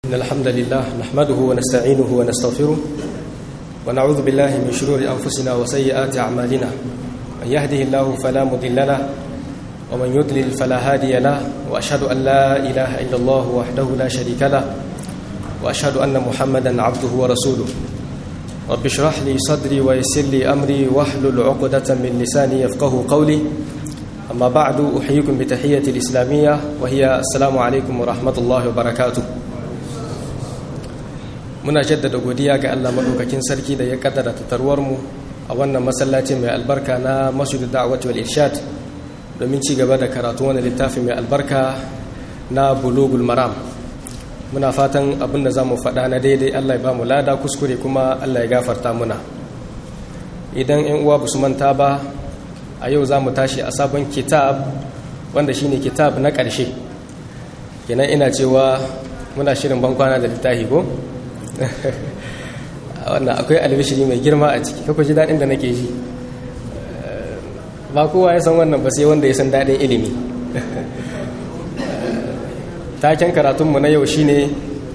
إن الحمد لله نحمده ونستعينه ونستغفره ونعوذ بالله من شرور أنفسنا وسيئات أعمالنا من يهده الله فلا مضل له ومن يضلل فلا هادي له وأشهد أن لا إله إلا الله وحده لا شريك له وأشهد أن محمدا عبده ورسوله رب اشرح لي صدري ويسر لي أمري واحلل عقدة من لساني يفقه قولي أما بعد أحييكم بتحية الإسلامية وهي السلام عليكم ورحمة الله وبركاته muna jaddada godiya ga Allah madaukakin sarki da ya kaddara tatarwar mu a wannan masallaci mai albarka na Masjid Da'wat wal Irshad domin ci gaba da karatu wannan littafi mai albarka na Bulugul Maram muna fatan abin da zamu faɗa na daidai Allah ya ba mu lada kuskure kuma Allah ya gafarta muna idan 'yan uwa basu manta ba a yau za mu tashi a sabon kitab wanda shine kitab na ƙarshe kenan ina cewa muna shirin bankwana da littafi ko wannan akwai albishiri mai girma a ciki kakwa ji daɗin da nake ji ba kowa ya san wannan ba sai wanda ya san daɗin ilimi taken karatunmu na yau shine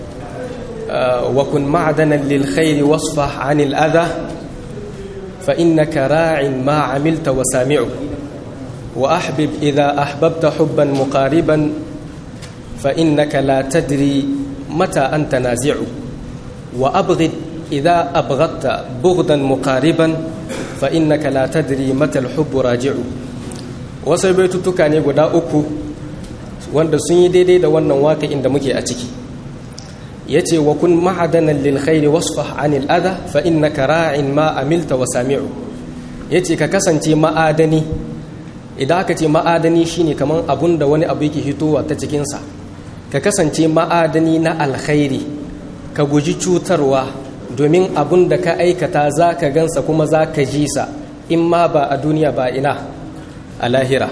wa kun ma'adanan lil khairi wasfa anil adha fa innaka ra'in ma amilta wa sami'u wa ahbib idha ahbabta hubban muqariban fa innaka la tadri mata anta nazi'u وأبغض إذا أبغضت بغضا مقاربا فإنك لا تدري متى الحب راجع wasu baitutuka ne guda uku wanda sun yi daidai da wannan waka inda muke a ciki ya ce wa kun ma'adanan lil khairi wasfah anil adha fa innaka ra'in ma amilta wa sami'u ya ce ka kasance ma'adani idan aka ce ma'adani shine kamar abun da wani abu yake hitowa ta cikinsa ka kasance ma'adani na alkhairi ka guji cutarwa domin abun da ka aikata za ka gansa kuma za ka ji sa in ma ba a duniya ba ina a lahira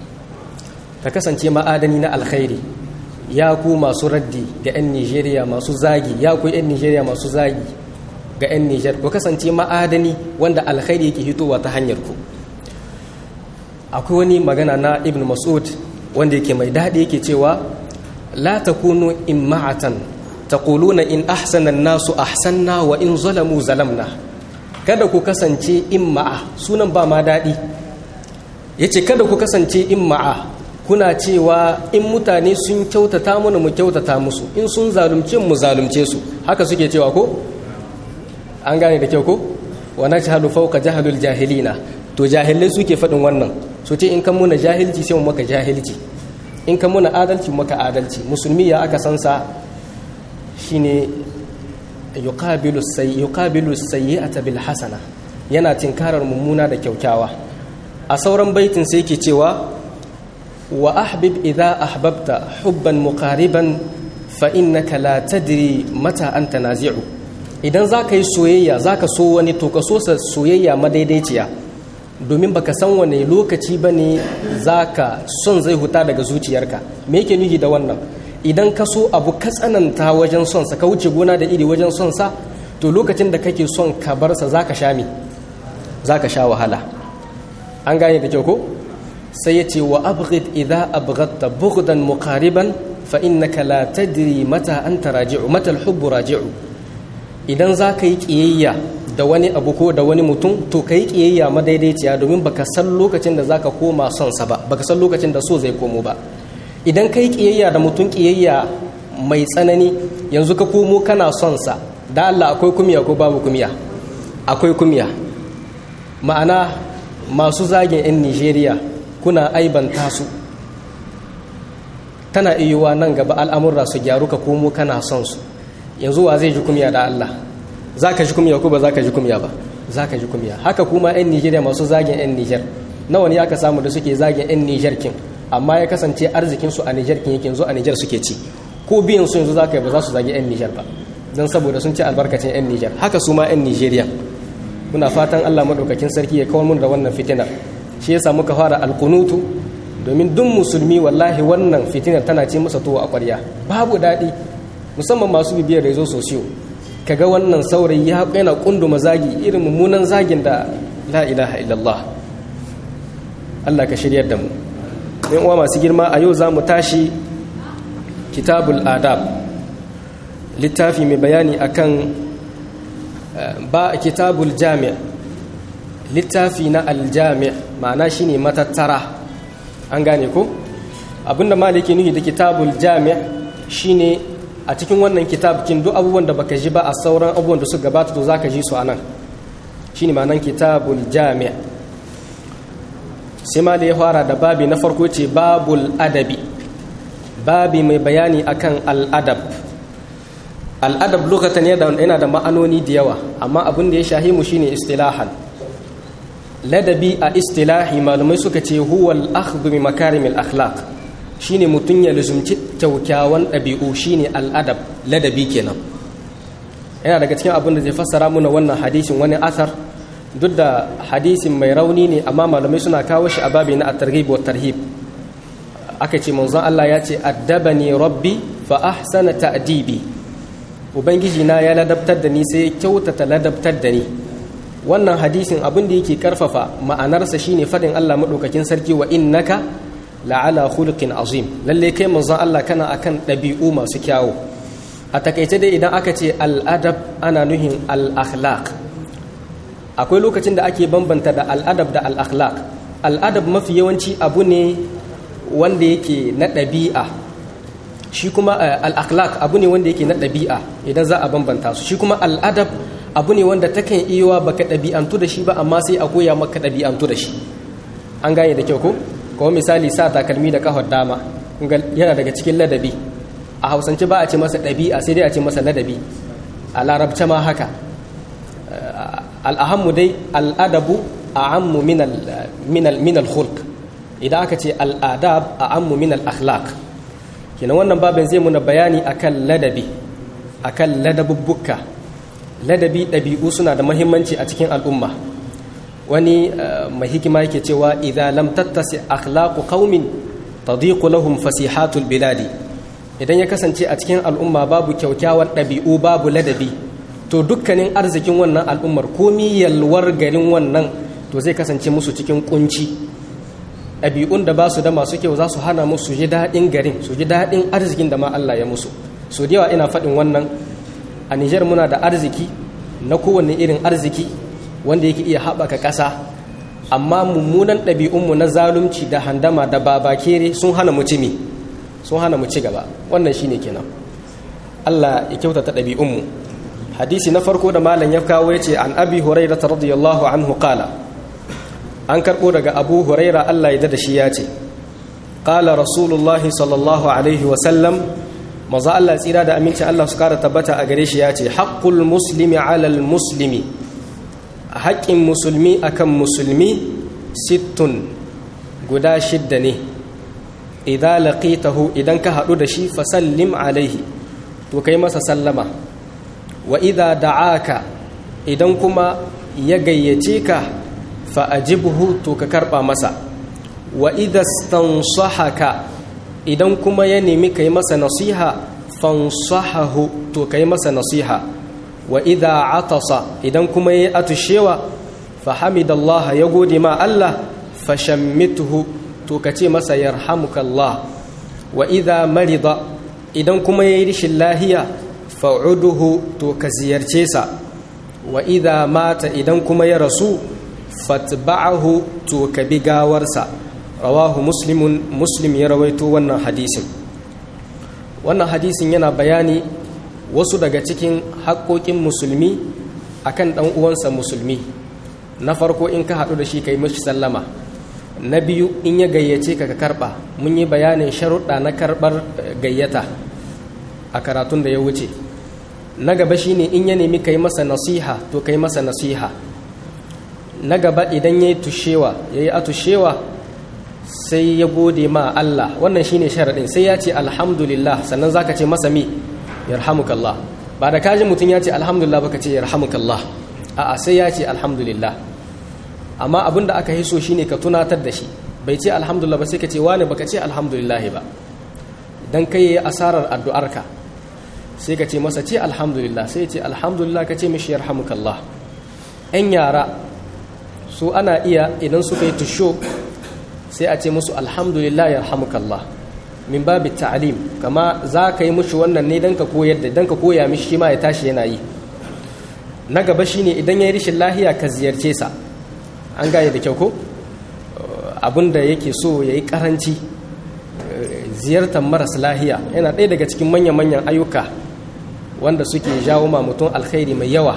ka kasance ma'adani na alkhairi ya ku masu raddi ga 'yan nigeria masu zagi ya ku 'yan nigeria masu zagi ga 'yan niger ku kasance ma'adani wanda alkhairi yake hitowa ta hanyar ku akwai wani magana na ibn mas'ud wanda yake mai daɗi yake cewa la takunu imma'atan taquluna in ahsana an-nasu ahsanna wa in zalamu zalamna kada ku kasance imma'a sunan ba ma dadi yace kada ku kasance imma'a kuna cewa in mutane sun kyautata mana mu kyautata musu in sun zalunce mu zalunce su haka suke cewa ko an gane da kyau ko wa najhalu fawqa jahalul jahilina to jahilai suke faɗin wannan so ce in kan muna jahilci sai mu maka jahilci in kan muna adalci mu maka adalci musulmi ya aka sansa shine yuqabilu sayyi'ata bil hasana yana tinkarar mummuna da kyaukyawa a sauran baitin sai yake cewa wa ahbib idza ahbabta hubban muqariban fa innaka la tadri mata anta nazi'u idan zaka yi soyayya zaka so wani to ka so sa soyayya madaidaiciya domin baka san wane lokaci bane zaka son zai huta daga zuciyarka me yake nufi da wannan idan ka so abu ka tsananta wajen son sa ka wuce gona da iri wajen son sa to lokacin da kake son ka bar sa zaka sha mi zaka sha wahala an gane da kyau ko sai ya ce wa abghid idza abghadta bughdan muqariban fa innaka la tadri mata anta raji'u mata al-hubbu raji'u idan zaka yi kiyayya da wani abu ko da wani mutum to kai kiyayya madaidaiciya domin baka san lokacin da zaka koma son sa ba baka san lokacin da so zai komo ba idan kai kiyayya da mutum kiyayya mai tsanani yanzu ka komo kana son sa da Allah akwai kumiya ko babu kumiya akwai kumiya ma'ana masu zagin 'yan Nigeria kuna aibanta su tana iyuwa nan gaba al'amurra su gyaru ka komo kana son su yanzu wa zai ji kumiya da Allah za ka ji kumiya ko ba za ka ji kumiya ba za ka ji kumiya haka kuma 'yan Nigeria masu zagin 'yan Niger nawa ne aka samu da suke zagin 'yan Niger kin amma ya kasance arzikinsu a Nijar kin yake yanzu a Nijar suke ci ko biyan su yanzu zaka yi ba za su zagi 'yan Nijar ba don saboda sun ci albarkacin 'yan Nijar haka su ma 'yan Nijeriya muna fatan Allah madaukakin sarki ya kawar mun da wannan fitinar shi yasa muka fara alkunutu domin duk musulmi wallahi wannan fitinar tana ce masa tuwo a ƙwarya babu daɗi musamman masu bibiyar rezo sosiyo kaga wannan saurayi ya yana kunduma zagi irin mummunan zagin da la ilaha illallah Allah ka shiryar da mu yan uwa masu girma a yau za mu tashi kitabul adab littafi mai bayani akan ba kitabul jami' littafi na aljami' ma'ana shine matattara an gane ko abinda maliki nuhi da kitabul jami' shine a cikin wannan kitab kin duk abubuwan da baka ji ba a sauran abubuwan da suka gabata to zaka ji su anan shine ma'anan kitabul jami' sai ma da ya fara da babi na farko ce babul adabi babi mai bayani akan al'adab al'adab lokacin yana da ma'anoni da yawa amma abin da ya shahi mu shine istilahan ladabi a istilahi malumai suka ce huwal akhdhu bi makarimil akhlaq shine mutun ya luzumci kyaukyawan ɗabi'u shine al'adab ladabi kenan yana daga cikin abin da zai fassara muna wannan hadisin wani asar duk da hadisin mai rauni ne amma malamai suna kawo shi a babi na at-targhib wa tarhib aka ce manzon Allah ya ce addabani rabbi fa ahsana ta'dibi ubangiji na ya ladabtar da ni sai ya kyautata ladabtar da ni wannan hadisin abin da yake karfafa ma'anarsa shine fadin Allah madaukakin sarki wa innaka la'ala khuluqin azim lalle kai manzon Allah kana akan dabi'u masu kyawu a takaice dai idan aka ce al'adab ana nuhin al-akhlaq akwai lokacin da ake bambanta da al'adab da al-akhlaq al'adab mafi yawanci abu ne wanda yake na ɗabi'a shi kuma al-akhlaq abu ne wanda yake na ɗabi'a idan za a bambanta su shi kuma al'adab abu ne wanda takan iya baka ɗabi'antu da shi ba amma sai a koya maka ɗabi'antu da shi an gane da kyau ko kuma misali sa takalmi da kafar dama yana daga cikin ladabi a hausance ba a ce masa ɗabi'a sai dai a ce masa ladabi a larabce ma haka al'ahammu dai al'adabu a ammu min al-khulq idan aka ce al'adab a ammu min al-akhlaq kenan wannan babin zai muna bayani akan ladabi akan ladabubbuka ladabi ɗabi'u suna da mahimmanci a cikin al'umma wani mai hikima yake cewa idan lam tattasi akhlaqu qaumin tadiqu lahum fasihatul biladi idan ya kasance a cikin al'umma babu kyaukyawan ɗabi'u babu ladabi to dukkanin arzikin wannan al'ummar komi yalwar garin wannan to zai kasance musu cikin kunci ɗabi'un da ba su da masu kyau za su hana musu ji daɗin garin su ji daɗin arzikin da ma Allah ya musu so da yawa ina faɗin wannan a Nijar muna da arziki na kowane irin arziki wanda yake iya haɓaka ƙasa amma mummunan ɗabi'unmu na zalunci da handama da babakere sun hana mu cimi sun hana mu ci gaba wannan shine kenan Allah ya kyautata ɗabi'unmu hadisi na farko da malam ya kawo ya ce an abi huraira ta radiyallahu anhu qala an karɓo daga abu huraira Allah ya da shi ya ce qala rasulullahi sallallahu alaihi wa sallam maza Allah tsira da amincin Allah su kara tabbata a gare shi ya ce haƙƙul muslimi alal muslimi haƙƙin musulmi akan musulmi sittun guda shidda ne idan laqitahu idan ka haɗu da shi fasallim alaihi to kai masa sallama wa idza da'aka idan kuma ya gayyace ka fa ajibhu to ka karba masa wa idza stansahaka idan kuma ya nemi kai masa nasiha fansahahu to kai masa nasiha wa idza atasa idan kuma ya atushewa fa hamidallah ya gode ma Allah fa shammituhu to kace masa yarhamukallah wa idza marida idan kuma yayi rishin lahiya fa'uduhu to ka ziyarce sa wa idha mata idan kuma ya rasu fatba'ahu to ka bi gawarsa rawahu muslimun muslim ya rawaito wannan hadisin wannan hadisin yana bayani wasu daga cikin haƙoƙin musulmi akan ɗan uwansa musulmi na farko in ka haɗu da shi kai mashi sallama na biyu in ya gayyace ka ka karɓa mun yi bayanin sharuɗa na karɓar gayyata a karatun da ya wuce na gaba shine in ya nemi kai masa nasiha to kai masa nasiha na gaba idan ya yi tushewa ya yi atushewa sai ya gode ma Allah wannan shine sharaɗin sai ya ce alhamdulillah sannan za ka ce masa mi yarhamukallah ba da kaji mutum ya ce alhamdulillah baka ce yarhamukallah a'a sai ya ce alhamdulillah amma abin da aka hiso shine ka tunatar da shi bai ce alhamdulillah ba sai ka ce wani baka ce alhamdulillah ba dan kai asarar addu'arka sai ka ce masa ce alhamdulillah sai ce alhamdulillah ka ce mishi yarhamukallah yan yara su ana iya idan suka yi tusho sai a ce musu alhamdulillah yarhamukallah min babi ta'lim kama za ka yi mushi wannan ne dan ka koyar da dan ka koya mishi shi ma ya tashi yana yi na gaba shine idan ya yi rishin lahiya ka ziyarce sa an gane da kyau ko abinda yake so ya yi karanci ziyartar maras lahiya yana ɗaya daga cikin manya-manyan ayyuka wanda suke jawo ma mutum alkhairi mai yawa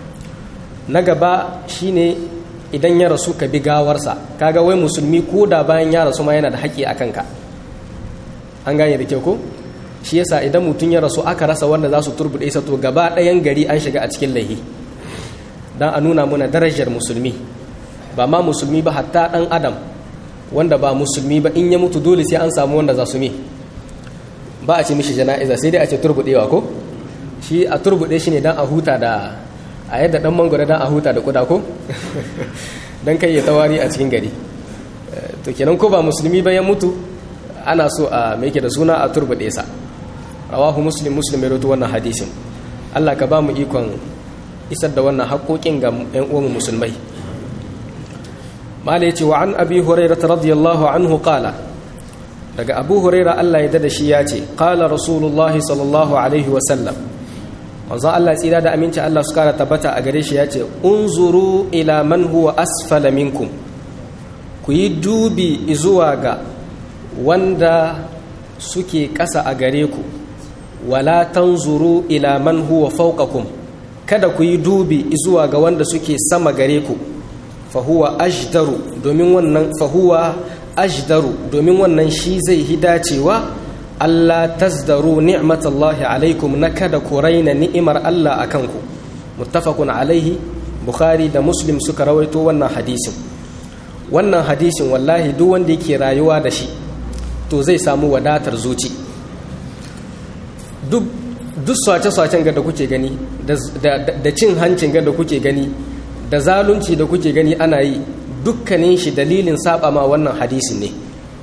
na gaba shine idan ya rasu ka bi gawarsa kaga wai musulmi ko da bayan ya rasu ma yana da haƙƙi a kanka an gane da kyau ko shi yasa idan mutum ya rasu aka rasa wanda za su turbuɗe sa to gaba ɗayan gari an shiga a cikin laihi don a nuna muna darajar musulmi ba ma musulmi ba hatta ɗan adam wanda ba musulmi ba in ya mutu dole sai an samu wanda za su mi ba a ce mishi jana'iza sai dai a ce turbuɗewa ko shi a turbuɗe shi ne don a huta da a yadda ɗan mangwara don a huta da kuda ko don kai ya tawari a cikin gari to kenan ko ba musulmi ba ya mutu ana so a mai da suna a turbuɗe sa rawahu muslim muslim ya roto wannan hadisin allah ka ba mu ikon isar da wannan haƙoƙin ga 'yan uwan musulmai mala ya ce wa an abi huraira radiyallahu anhu qala daga abu huraira allah ya dada shi ya ce qala rasulullahi sallallahu alaihi wasallam manzo allah tsira da aminci allah su kara tabbata a gare shi ya ce unzuru ila man huwa asfala minkum ku yi dubi zuwa ga wanda suke ƙasa a gare ku wala tanzuru ila man huwa fawqakum kada ku yi dubi zuwa ga wanda suke sama gare ku fahuwa ajdaru domin wannan fahuwa ajdaru domin wannan shi zai hi dacewa Allah tazdaru ni'matallahi alaikum na kada ku raina ni'imar Allah a kanku muttafaqun alaihi bukhari da muslim suka rawaito wannan hadisin wannan hadisin wallahi duk wanda yake rayuwa da shi to zai samu wadatar zuci duk duk swace-swacen ga da kuke gani da cin hancin ga da kuke gani da zalunci da kuke gani ana yi dukkanin shi dalilin saba ma wannan hadisin ne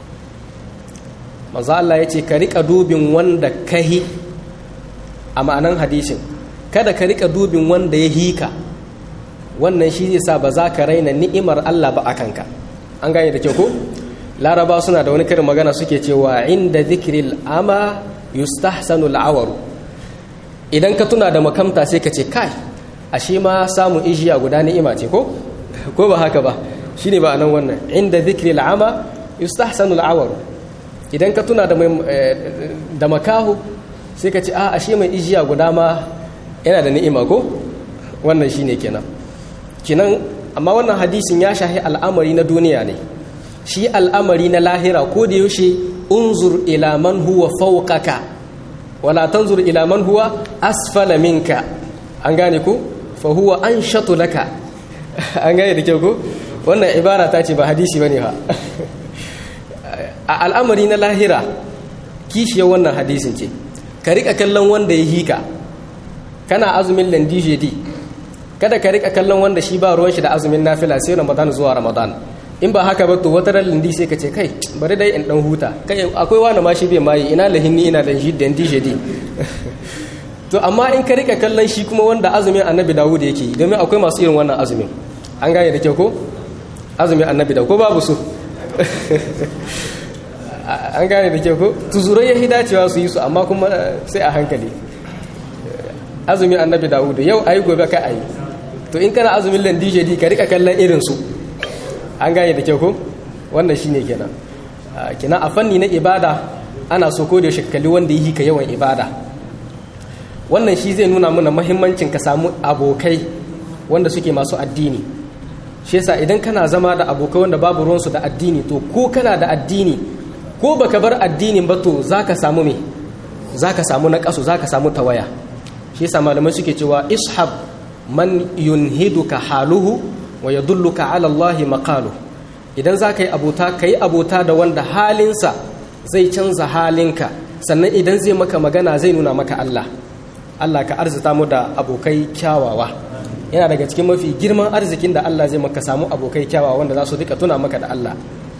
maza Allah ya ce ka rika dubin wanda kahi a ma'anan hadisin kada ka rika dubin wanda ya hika wannan shi zai sa ba za ka raina ni'imar Allah ba a kanka an gane da kyau ko laraba suna da wani karin magana suke cewa inda zikril ama yustahsanu al'awaru idan ka tuna da makamta sai ka ce kai ashe ma samun ijiya guda ni'ima ce ko ko ba haka ba shine ba nan wannan inda zikri al'ama yustahsanu al'awar idan ka tuna da da makahu sai ka ce a ashe mai ijiya guda ma yana da ni'ima ko wannan shine kenan kenan amma wannan hadisin ya shahi al'amari na duniya ne shi al'amari na lahira ko da yaushe unzur ila man huwa fawqaka wala tanzur ila man huwa asfala minka an gane ko fahuwa an shatu laka an gane da kyau ko wannan ibara ta ce ba hadisi bane ha a al'amari na lahira kishiyar wannan hadisin ce ka rika kallon wanda ya hika kana azumin landijedi kada ka rika kallon wanda shi ba ruwan shi da azumin nafila sai ramadan zuwa ramadan in ba haka ba to wata ran lindi sai ka ce kai bari dai in dan huta kai akwai wani ma shi bai mayi ina lahinni ina landijedi to amma in ka rika kallon shi kuma wanda azumin annabi dawud yake yi domin akwai masu irin wannan azumin an gane da kyau ko azumin annabi dawud ko babu su an gane da kyau ko tuzurai ya hidacewa su yi su amma kuma sai a hankali azumin annabi dawud yau ayi gobe ka ayi to in kana azumin landijedi ka rika kallon irin su an gane da kyau ko wannan shine kenan kina a fanni na ibada ana so ko da yaushe kalli wanda yi ka yawan ibada wannan shi zai nuna mana mahimmancin ka samu abokai wanda suke masu addini shi yasa idan kana zama da abokai wanda babu ruwansu da addini to ko kana da addini ko baka bar addinin ba to zaka samu me zaka samu naqasu zaka samu tawaya shi yasa malamai suke cewa ishab man yunhiduka haluhu wa yadulluka ala Allah maqalu idan zaka yi abota kai abota da wanda halinsa zai canza halinka sannan idan zai maka magana zai nuna maka Allah Allah ka arzita mu da abokai kyawawa yana daga cikin mafi girman arzikin da Allah zai maka samu abokai kyawawa wanda za su rika tuna maka da Allah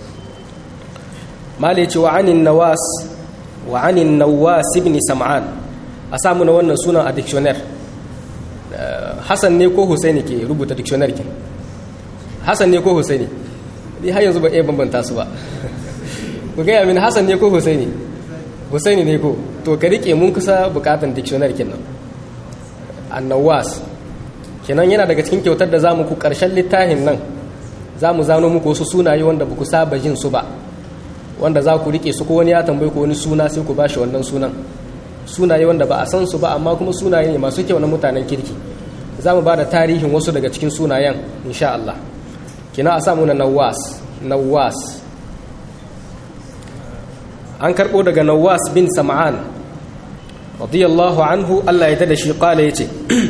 mala ce wa anin nawas wa anin nawas ibn sam'an a samu na wannan sunan a dictionary Hassan ne ko Husaini ke rubuta dictionary kin Hassan ne ko Husaini ni har yanzu ba iya bambanta su ba ku gaya min Hassan ne ko Husaini husaini ne ko to ka rike mun kusa bukatan dictionary kenan annawas kenan yana daga cikin kyautar da zamu ku karshen littafin nan zamu zano muku wasu sunaye wanda ba ku saba jin su ba wanda za ku rike su ko wani ya tambaye ku wani suna sai ku bashi wannan sunan sunaye wanda ba a san su ba amma kuma sunaye ne masu kyau na mutanen kirki za mu ba da tarihin wasu daga cikin sunayen insha Allah kina a samu na nawas nawas an karɓo daga nawas bin sam'an radiyallahu anhu Allah ya tada shi kala ya ce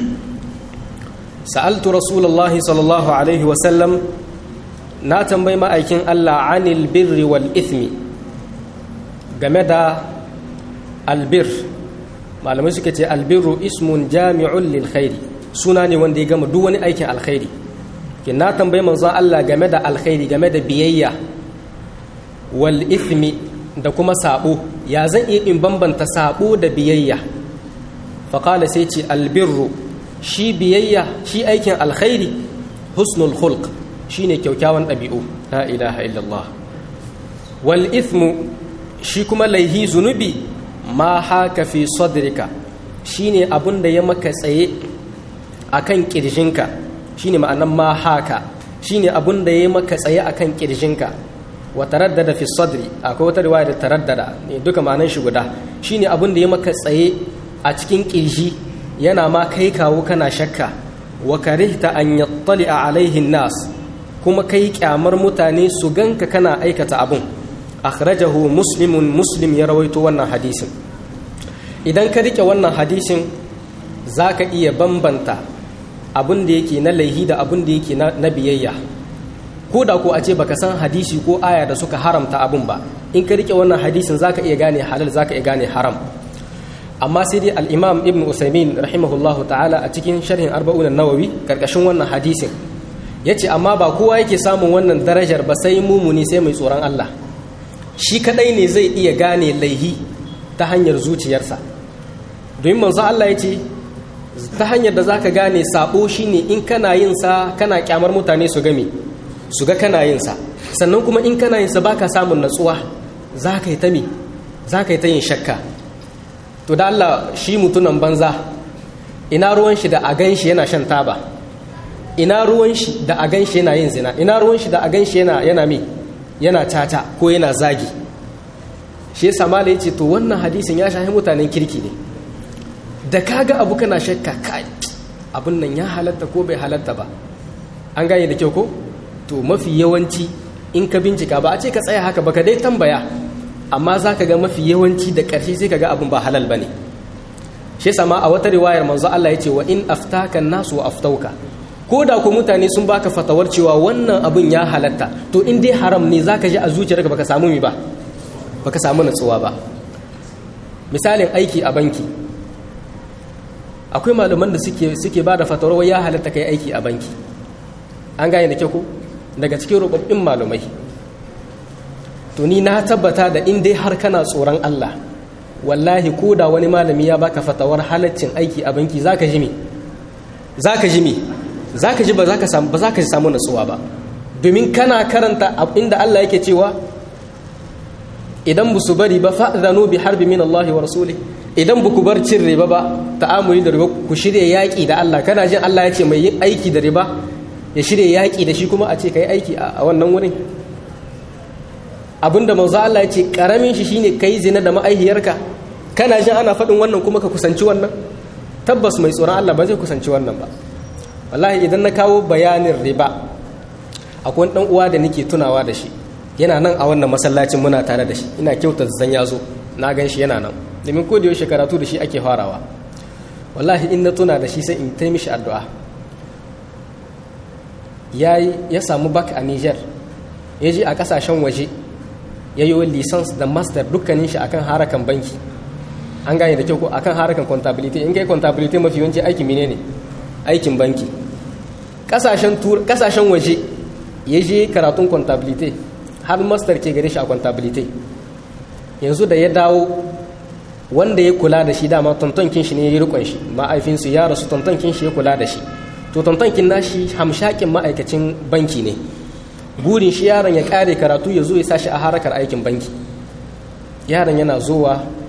sa'altu rasulallah sallallahu alaihi wasallam na tambayi ma'aikin Allah anil birri wal ithmi game da albir malamai suka ce albirru ismun jami'un lil khairi suna ne wanda ya gama duk wani aikin alkhairi ke na tambayi manzon Allah game da alkhairi game da biyayya wal ithmi da kuma sabo ya zan iya in bambanta sabo da biyayya faƙala sai ce albirru shi biyayya shi aikin alkhairi husnul khulq shine kyaukyawan ɗabi'u la ilaha illallah wal ithmu shi kuma laihi zunubi ma haka fi sadrika shine abun da ya maka tsaye akan kirjinka shine ma'anan ma haka shine abun da ya maka tsaye akan kirjinka wa taraddada fi sadri akwai wata riwaya da taraddada ne duka ma'anan shi guda shine abun da ya maka tsaye a cikin kirji yana ma kai kawo kana shakka wa karihta an yattali'a alaihin nas kuma kai kyamar mutane su ganka kana aikata abun akhrajahu muslimun muslim ya rawaito wannan hadisin idan ka rike wannan hadisin zaka iya bambanta abun da yake na laihi da abun da yake na biyayya ko da ko a ce baka san hadisi ko aya da suka haramta abun ba in ka rike wannan hadisin zaka iya gane halal zaka iya gane haram amma sai dai al-imam ibn usaimin rahimahullahu ta'ala a cikin sharhin arba'un nawawi karkashin wannan hadisin yace amma ba kowa yake samun wannan darajar ba sai mumuni sai mai tsoron Allah shi kadai ne zai iya gane laihi ta hanyar zuciyarsa domin manzo Allah yace ta hanyar da zaka gane sabo shine in kana yin sa kana kyamar mutane su game su ga kana yin sa sannan kuma in kana yin sa baka samun natsuwa zaka yi ta me zaka yi ta yin shakka to da Allah shi mutunan banza ina ruwan shi da a gan shi yana shan taba ina ruwan shi da a gan shi yana yin zina ina ruwan shi da a gan shi yana yana me yana tata ko yana zagi shi yasa mala yace to wannan hadisin ya shahi mutanen kirki ne da kaga abu kana shakka kai abun nan ya halatta ko bai halatta ba an gane da kyau ko to mafi yawanci in ka bincika ba a ce ka tsaya haka ba ka dai tambaya amma za ka ga mafi yawanci da ƙarshe sai ka ga abin ba halal ba ne shi sama a wata riwayar manzo Allah ya ce wa in aftaka nasu wa aftauka ko da ku mutane sun baka fatawar cewa wannan abin ya halatta to in dai haram ne za ka ji a zuciyarka baka samu mi ba baka samu natsuwa ba misalin aiki a banki akwai malaman da suke suke ba da fatawar ya halatta kai aiki a banki an gane da kyau ko daga cikin rubabbin malumai to ni na tabbata da in dai har kana tsoron Allah wallahi ko da wani malami ya baka fatawar halaccin aiki a banki zaka ji me zaka ji me zaka ji ba zaka samu ba zaka ji samu natsuwa ba domin kana karanta inda Allah yake cewa idan bu su bari ba fa'zanu bi harbi min Allah wa rasuli idan bu ku bar cin riba ba ta'amuli da riba ku shirye yaki da Allah kana jin Allah ya ce mai yin aiki da riba ya shirye yaki da shi kuma a ce kai aiki a wannan wurin abinda manzo Allah ya ce karamin shi shine kai zina da ma'aihiyarka kana jin ana faɗin wannan kuma ka kusanci wannan tabbas mai tsoron Allah ba zai kusanci wannan ba wallahi idan na kawo bayanin riba akwai dan uwa da nake tunawa da shi yana nan a wannan masallacin muna tare da shi ina kyauta zan ya zo na gan shi yana nan domin ko da yaushe karatu da shi ake farawa wallahi in na tuna da shi sai in tai mishi addu'a yayi ya samu bak a Niger ya je a kasashen waje ya yi lisans da master dukkanin shi akan harakan banki an gane da kyau ko akan harakan contability in kai contability mafi yawanci aikin mine ne aikin banki kasashen waje ya je karatun contability har master ke gare shi a contability yanzu da ya dawo wanda ya kula da shi dama tontonkin shi ne ya yi rikon shi ma'aifinsu ya rasu tontonkin shi ya kula da shi to tontonkin nashi hamshakin ma'aikacin banki ne burin shi yaron ya kare karatu ya zo ya sashi a harakar aikin banki yaron yana zowa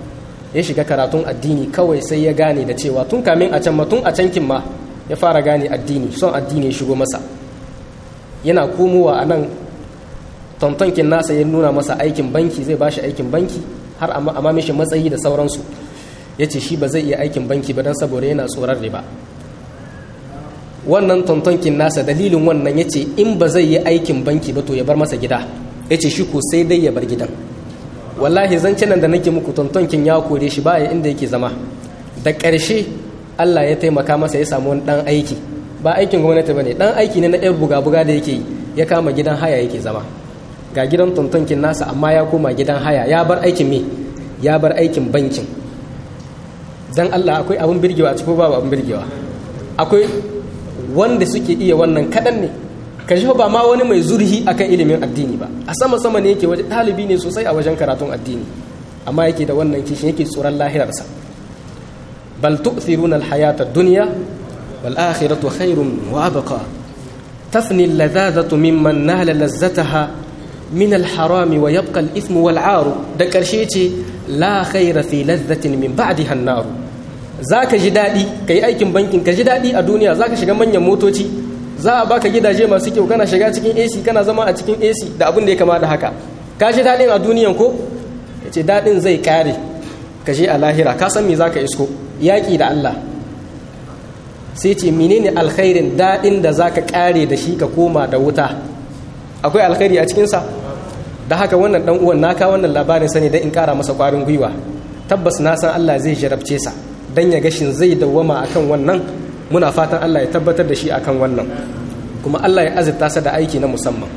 ya shiga karatun addini kawai sai ya gane da cewa tun kamin a can ma tun a cankin ma ya fara gane addini son addini ya shigo masa yana komowa a nan tontonkin nasa ya nuna masa aikin banki zai bashi aikin banki har a mishi matsayi da sauransu ya ce shi ba zai iya aikin banki ba don saboda yana tsoron riba wannan tontonkin nasa dalilin wannan ya ce in ba zai yi aikin banki ba to ya bar masa gida ya ce shi ko sai dai ya bar gidan wallahi zancinan da nake muku tontonkin ya kore shi baya inda yake zama da ƙarshe allah ya taimaka masa ya samu wani ɗan aiki ba aikin gwamnati ba ne ɗan aiki ne na ɗan buga-buga da yake yi ya kama gidan haya yake zama ga gidan tontonkin nasa amma ya koma gidan haya ya bar aikin me ya bar aikin bankin dan Allah akwai abin birgewa a cikin babu abin birgewa akwai wanda suke iya wannan kaɗan ne ka shi ba ma wani mai zurhi akan ilimin addini ba a sama sama ne yake waje ɗalibi ne sosai a wajen karatun addini amma yake da wannan kishin yake tsoron lahirarsa bal tu'thiruna al-hayata ad-dunya wal akhiratu khairun wa abqa tafni al-ladhadhatu mimman nala lazzataha min al-harami wa yabqa al-ithmu wal 'aru da karshe ce la khaira fi ladhatin min ba'diha an-nar zaka ji dadi kai aikin bankin ka ji dadi a duniya zaka shiga manyan motoci za a baka gidaje masu kyau kana shiga cikin AC kana zama a cikin AC da abin da ya kama da haka ka ji dadin a duniyan ko yace dadin zai kare ka je a lahira ka san me zaka isko yaki da Allah sai ce menene alkhairin dadin da zaka kare da shi ka koma da wuta akwai alkhairi a cikin sa da haka wannan dan uwan naka wannan labarin sani dan in kara masa kwarin gwiwa tabbas na san Allah zai jarabce sa dan ya gashin zai dawwama akan wannan muna fatan Allah ya tabbatar da shi akan wannan kuma Allah ya azurta sa da aiki na musamman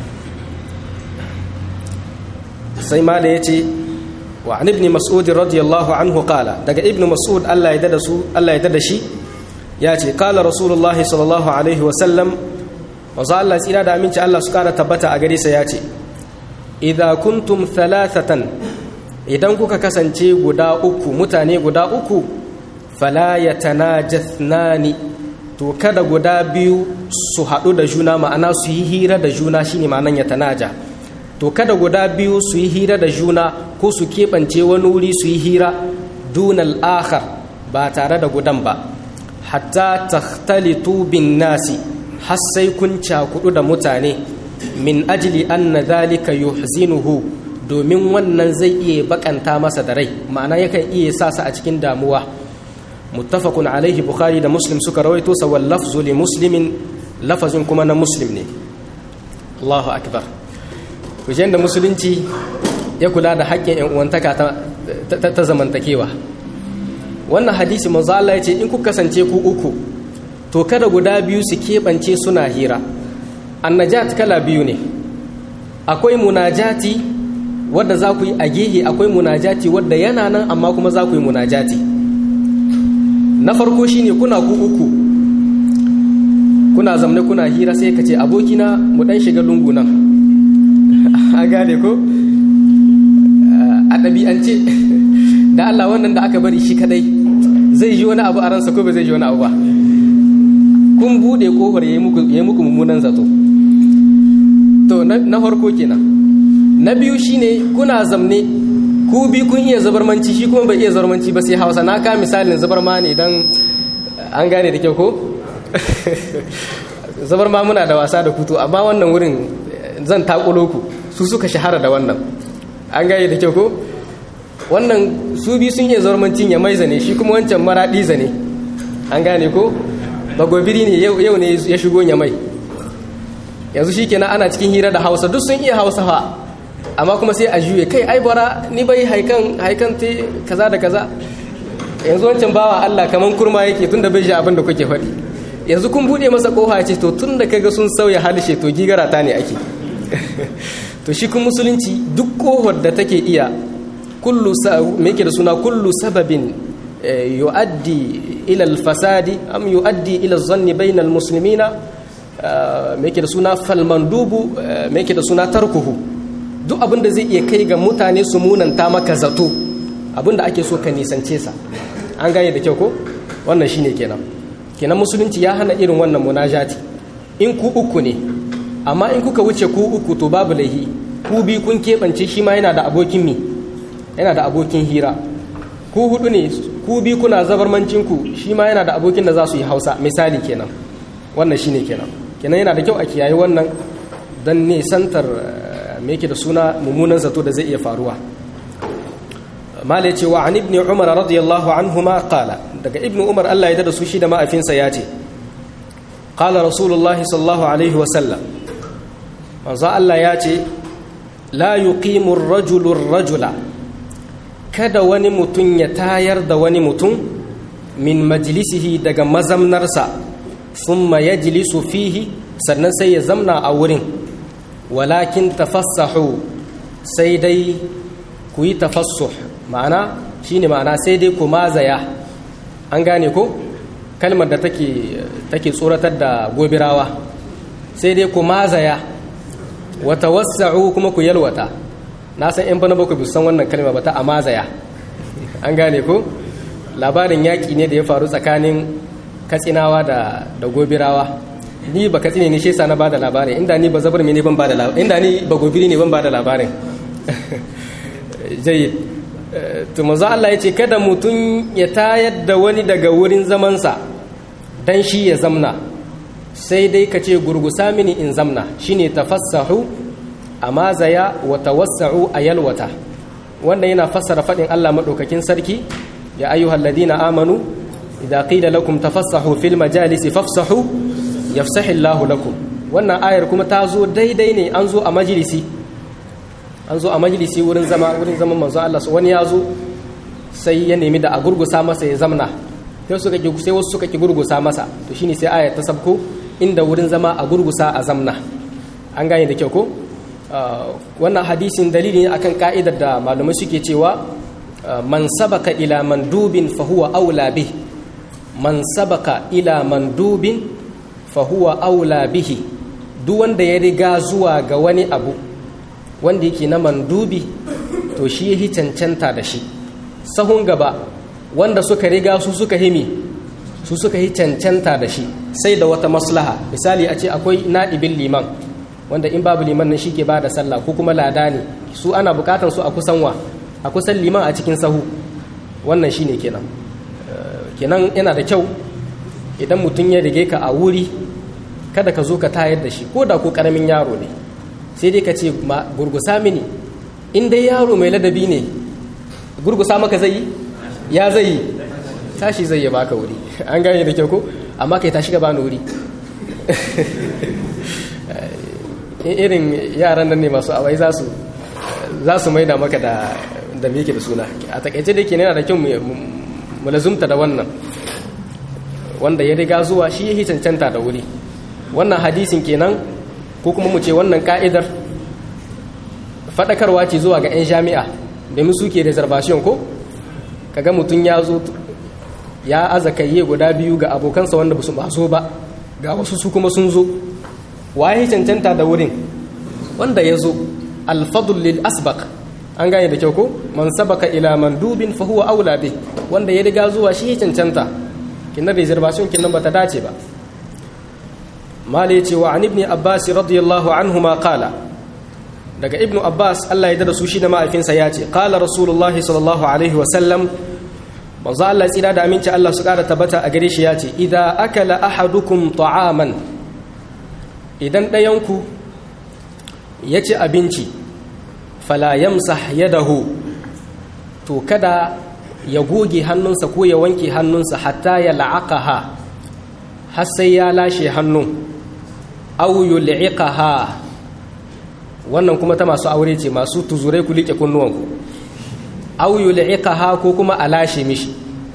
sai ma da yace wa an ibn mas'ud radiyallahu anhu qala daga ibn mas'ud Allah ya dada su Allah ya dada shi yace qala rasulullahi sallallahu alaihi wa sallam wa Allah tsira da aminci Allah su kara tabbata a gare sa yace idza kuntum thalathatan idan kuka kasance guda uku mutane guda uku fala yatanajathnani to kada guda biyu su haɗu da juna ma'ana su yi hira da juna shine ma'anan yatanaja to kada guda biyu su yi hira da juna ko su keɓance wani wuri su yi hira dunal akhar ba tare da gudan ba hatta takhtalitu bin nasi har sai kun cakudu da mutane min ajili anna dhalika yuhzinuhu domin wannan zai iya bakanta masa da rai ma'ana yakan iya sa sa a cikin damuwa muttafaqun alaihi bukhari da muslim suka rawaito sa wal lafzu li muslimin lafazin kuma na muslim ne Allahu akbar kujen da musulunci ya kula da haƙƙin ƴan uwantaka ta, ta, zamantakewa wannan hadisi manzo Allah ya ce in ku kasance ku uku to kada guda biyu su keɓance suna hira annajat kala biyu ne akwai munajati wadda za ku yi a gehe akwai munajati wadda yana nan amma kuma za ku yi munajati na farko shine kuna ku uku kuna zamne kuna hira sai ka ce abokina mu dan shiga lungu nan a gane ko a ɗabi'ance da Allah wannan da aka bari shi kadai zai ji wani abu a ransa ko ba zai ji wani abu ba kun buɗe kofar ya yi muku mummunan zato to na farko kenan na biyu shine kuna zamne ku bi kun iya zabarmanci shi kuma bai iya zabarmanci ba sai hausa na ka misalin zabarma ne don an gane da kyau ko zabarma muna da wasa da kuto amma wannan wurin zan takulo ku su suka shahara da wannan an gane da kyau ko wannan su bi sun iya zabarmancin ya maiza ne shi kuma wancan maraɗi zane an gane ko bagobiri ne yau ne ya shigo ya mai yanzu shi kenan ana cikin hira da hausa duk sun iya hausa fa amma kuma sai a juye kai ai bara ni bai haikan haikan te kaza da kaza yanzu wancan bawa Allah kaman kurma yake tunda bai ji abin da kuke faɗi yanzu kun bude masa kofa ce to tunda kaga sun sauya halishe to gigara ta ne ake to shi kun musulunci duk kohar da take iya kullu me yake da suna kullu sababin yu'addi ila al-fasadi am yu'addi ila az-zanni bayna al-muslimina me yake da suna falmandubu me yake da suna tarkuhu duk abin da zai iya kai ga mutane su munanta maka zato abin da ake so ka nisance sa an gane da kyau ko wannan shine kenan kenan musulunci ya hana irin wannan munajati in ku uku ne amma in kuka wuce ku uku to babu laihi ku bi kun keɓance shi ma yana da abokin mi yana da abokin hira ku hudu ne ku bi kuna zabarmancinku shi ma yana da abokin da za su yi hausa misali kenan wannan shine kenan kenan yana da kyau a kiyaye wannan don nisantar me yake da suna mummunan zato da zai iya faruwa mala ce wa an ibn umar radiyallahu anhuma qala daga ibn umar Allah ya da su shi da ma'afinsa ya ce qala rasulullahi sallallahu alaihi wasallam manzo Allah ya ce la yuqimu ar-rajulu ar-rajula kada wani mutum ya tayar da wani mutum min majlisihi daga mazamnarsa thumma yajlisu fihi sannan sai ya zamna a wurin walakin tafassahu sai dai ku yi tafassuh ma'ana shine ma'ana sai dai ku mazaya an gane ko kalmar da take take tsoratar da gobirawa sai dai ku mazaya wa tawassa'u kuma ku yalwata na san yan bana bakwai san wannan kalma ba ta amazaya an gane ko labarin yaƙi ne da ya faru tsakanin katsinawa da da gobirawa ni ba katsine ne shi yasa na bada labarin inda ni ba zabar ne ban bada labarin inda ni ba gobiri ne ban bada labarin jayyid to manzo Allah ya ce kada mutum ya tayar da wani daga wurin zamansa dan shi ya zamna sai dai ka ce gurgusa mini in zamna shine tafassahu amma zaya wa tawassa'u ayalwata wannan yana fassara fadin Allah madaukakin sarki ya ayyuhal ladina amanu idza qila lakum tafassahu fil majalisi fafsahu yafsahu Allahu lakum wannan ayar kuma ta zo daidai ne an zo a majalisi an zo a majalisi wurin zama wurin zaman manzo Allah wani ya zo sai ya nemi da a gurgusa masa ya zamna sai suka ki sai wasu suka ki gurgusa masa to shine sai ayar ta sabko inda wurin zama a gurgusa a zamna an gane da kyau ko wannan hadisin dalili ne akan ka'idar da malamai suke cewa man sabaka ila mandubin fa huwa aula bih man sabaka ila mandubin fa huwa aula bihi duk wanda ya riga zuwa ga wani abu wanda yake na mandubi to shi yahi cancanta da shi sahun gaba wanda suka riga su suka himi su suka yi cancanta da shi sai da wata maslaha misali a ce akwai na'ibin liman wanda in babu liman nan shi ke ba da sallah ko kuma lada ne su ana bukatan su a kusan wa a kusan liman a cikin sahu wannan shine kenan kenan yana da kyau idan mutum ya rige ka a wuri kada ka zo ka tayar da shi ko da ko karamin yaro ne sai dai ka ce gurgusa mini in dai yaro mai ladabi ne gurgusa maka zai yi ya zai yi tashi zai yi baka wuri an gane da kyau ko amma kai tashi ka bani wuri irin yaran nan ne masu awai za su za su maida maka da da me yake da suna a takaice da ke yana da kyau mu lazumta da wannan wanda ya riga zuwa shi yake cancanta da wuri wannan hadisin kenan ko kuma mu ce wannan ka'idar fadakarwa ce zuwa ga 'yan jami'a domin suke reservation ko kaga mutum ya zo ya aza kayye guda biyu ga abokansa wanda ba su maso ba ga wasu su kuma sun zo waye cancanta da wurin wanda ya zo alfadul lil asbaq an gane da kyau ko man sabaka ila mandubin fa huwa aula bi wanda ya riga zuwa shi cancanta kinan reservation kinan bata dace ba mala yace wa an ibn abbas radiyallahu anhuma qala daga ibnu abbas Allah ya dada su shi da ma'aifinsa ya ce qala rasulullahi sallallahu alaihi wa sallam manzo Allah tsira da aminci Allah su kara tabbata a gare shi ya ce idza akala ahadukum ta'aman idan ɗayanku ya ci abinci fala yamsah yadahu to kada ya goge hannunsa ko ya wanke hannunsa hatta ya la'aqaha har sai ya lashe hannun aw yul'iqaha wannan kuma ta masu aure ce masu tuzurai ku liƙe kunnuwanku aw yul'iqaha ko kuma a lashe mishi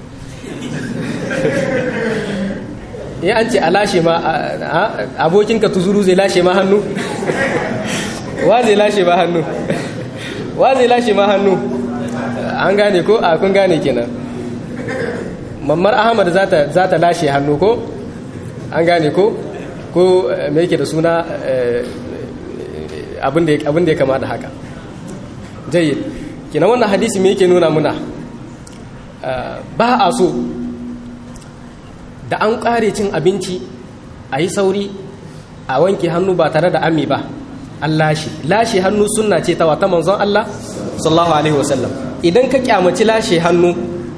ya an ce a lashe ma abokinka tuzuru zai lashe ma hannu wa zai lashe ma hannu wa zai lashe ma hannu an gane ko a kun gane kenan mammar ahmad za ta lashe hannu ko an gane ko ko me yake da suna abin da ya kama da haka jayyid kenan wannan hadisi me yake nuna muna ba a so da an ƙare cin abinci a yi sauri a wanke hannu ba tare da ami ba an lashe lashe hannu sunna ce ta wata manzon Allah sallallahu alaihi wasallam idan ka kyamaci lashe hannu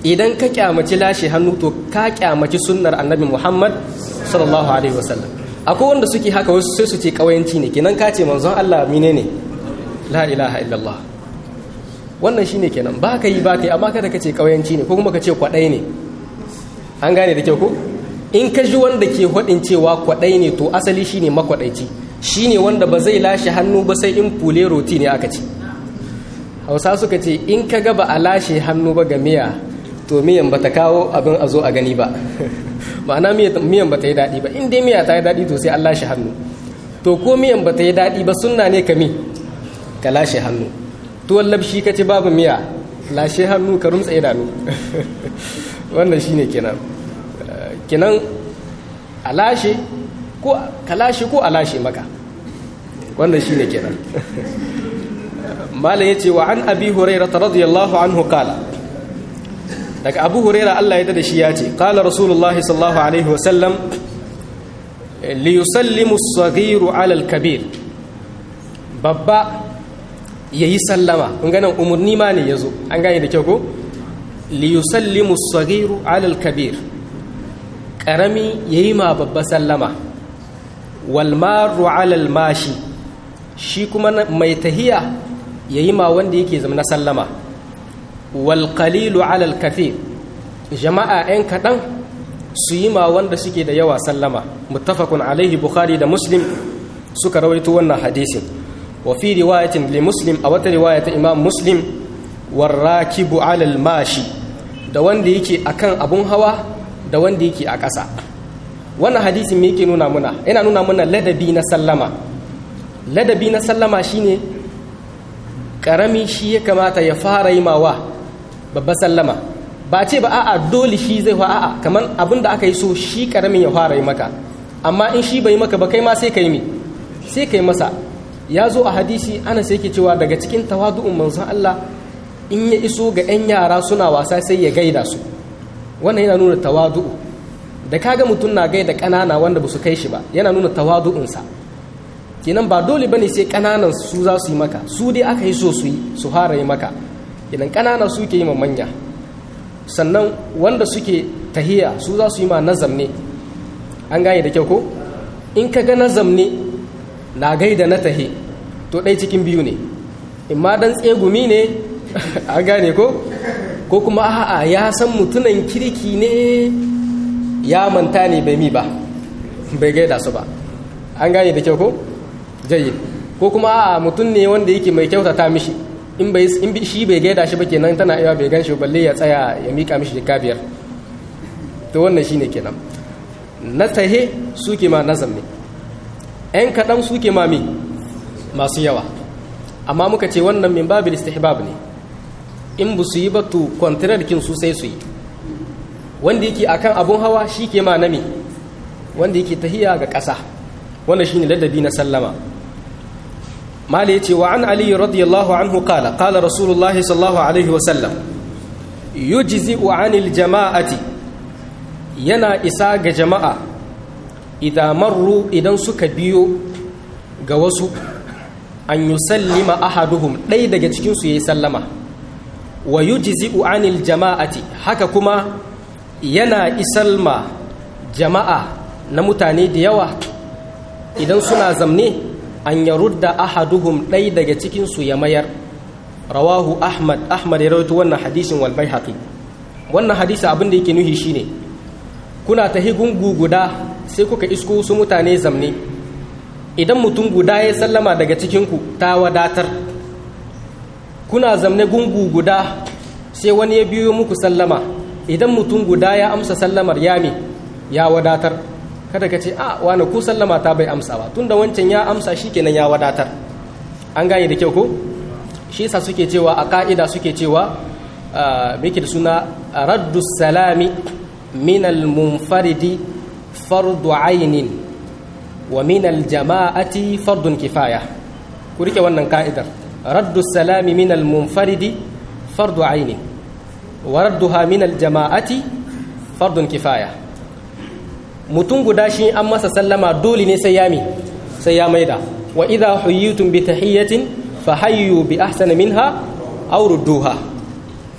idan ka kyamaci lashe hannu to ka kyamaci sunnar annabi muhammad sallallahu alaihi wasallam akwai wanda suke haka wasu sai su ce kawayanci ne kenan ka ce manzon allah mine ne la ilaha illallah wannan shine kenan ba ka yi ba ka yi amma kada ka ce kawayanci ne ko kuma ka ce kwaɗai ne an gane da kyau ko in ka ji wanda ke haɗin cewa kwaɗai ne to asali shine makwaɗaici shine wanda ba zai lashe hannu ba sai in fule roti ne aka ci hausa suka ce in ka ga ba a lashe hannu ba ga miya to miyan ba ta kawo abin a zo a gani ba ma'ana miyan ba ta yi daɗi ba in dai miya ta yi daɗi to sai an lashe hannu to ko miyan ba ta yi daɗi ba sunna ne ka mi ka lashe hannu tuwon labshi ka ci babu miya lashe hannu ka rumtsa idanu wannan shine kenan kenan a lashe ko ka lashe ko a lashe maka wannan shine kenan malam yace wa an abi hurairah radiyallahu anhu qala daga abu hurairah Allah ya da shi ya ce qala rasulullah sallallahu alaihi wasallam li yusallimu as-saghiru ala al-kabir babba yayi sallama kun ganin umurni ma ne yazo an gane da kyau ko li yusallimu as-saghiru ala al-kabir karami yayi ma babba sallama wal maru ala al-mashi shi kuma mai tahiya yayi ma wanda yake zama na sallama wal qalilu ala al kathir jama'a ɗan kaɗan su yi ma wanda suke da yawa sallama muttafaqun alaihi bukhari da muslim suka rawaito wannan hadisin wa fi riwayatin li muslim a wata riwaya ta imam muslim warrakibu ala al mashi da wanda yake akan abun hawa da wanda yake a ƙasa wannan hadisin me yake nuna muna yana nuna muna ladabi na sallama ladabi na sallama shine karami shi ya kamata ya fara yi mawa babba sallama ba ce ba a'a dole shi zai fa a'a kamar abin da aka yi so shi karamin ya fara yi maka amma in shi bai maka ba kai ma sai ka yi mi sai ka yi masa ya zo a hadisi ana sai ke cewa daga cikin tawadu'un manzon Allah in ya iso ga 'yan yara suna wasa sai ya gaida su wannan yana nuna tawadu'u da kaga mutum na gaida ƙanana wanda ba su kai shi ba yana nuna tawadu'unsa kenan ba dole bane sai kananan su za su yi maka su dai aka yi so su yi su fara yi maka idan kanana su ke yi ma manya sannan wanda suke tahiya su za su yi ma nazam ne an gane da kyau ko in ka ga nazam ne na gaida na tahe to ɗai cikin biyu ne in ma dan tsegumi ne an gane ko ko kuma a'a ya san mutunan kirki ne ya manta ne bai mi ba bai gaida su ba an gane da kyau ko jayyid ko kuma a mutum ne wanda yake mai kyautata mishi in bai in shi bai gaida shi ba kenan tana iya bai gan shi balle ya tsaya ya mika mishi jika biyar to wannan shine kenan na tahe suke ma nazam ne ɗan kaɗan suke ma mi masu yawa amma muka ce wannan min babil istihbab ne in bu su yi ba to kin su sai su yi wanda yake akan abun hawa shi ke ma nami wanda yake tahiya ga ƙasa wannan shine ladabi na sallama mali yace wa an ali radiyallahu anhu qala qala rasulullah sallallahu alaihi wasallam yujzi'u 'anil jama'ati yana isa ga jama'a idan marru idan suka biyo ga wasu an yusallima ahaduhum ɗaya daga cikin su yayi sallama wa yujzi'u 'anil jama'ati haka kuma yana isalma jama'a na mutane da yawa idan suna zamne an ya rudda ahaduhum ɗai daga cikinsu ya mayar rawahu ahmad ahmad ya rawaito wannan hadisin wal baihaqi wannan hadisi abin da yake nuhi shine kuna ta gungu guda sai kuka isko su mutane zamne idan mutum guda ya sallama daga cikinku ta wadatar kuna zamne gungu guda sai wani ya biyo muku sallama idan mutum guda ya amsa sallamar yami ya wadatar kada ka ce a wani ku sallama ta bai amsa ba tunda wancan ya amsa shi kenan ya wadatar an gane da kyau ko shi yasa suke cewa a ka'ida suke cewa meke da suna raddu salami min al-munfaridi fardu ainin wa min al-jama'ati fardun kifaya ku rike wannan ka'idar raddu salami min al-munfaridi fardu ainin wa radduha min al-jama'ati fardun kifaya mutum guda shi an masa sallama dole ne sai yami sai ya maida wa idha huyitum bi tahiyatin fa hayyu bi ahsana minha aw rudduha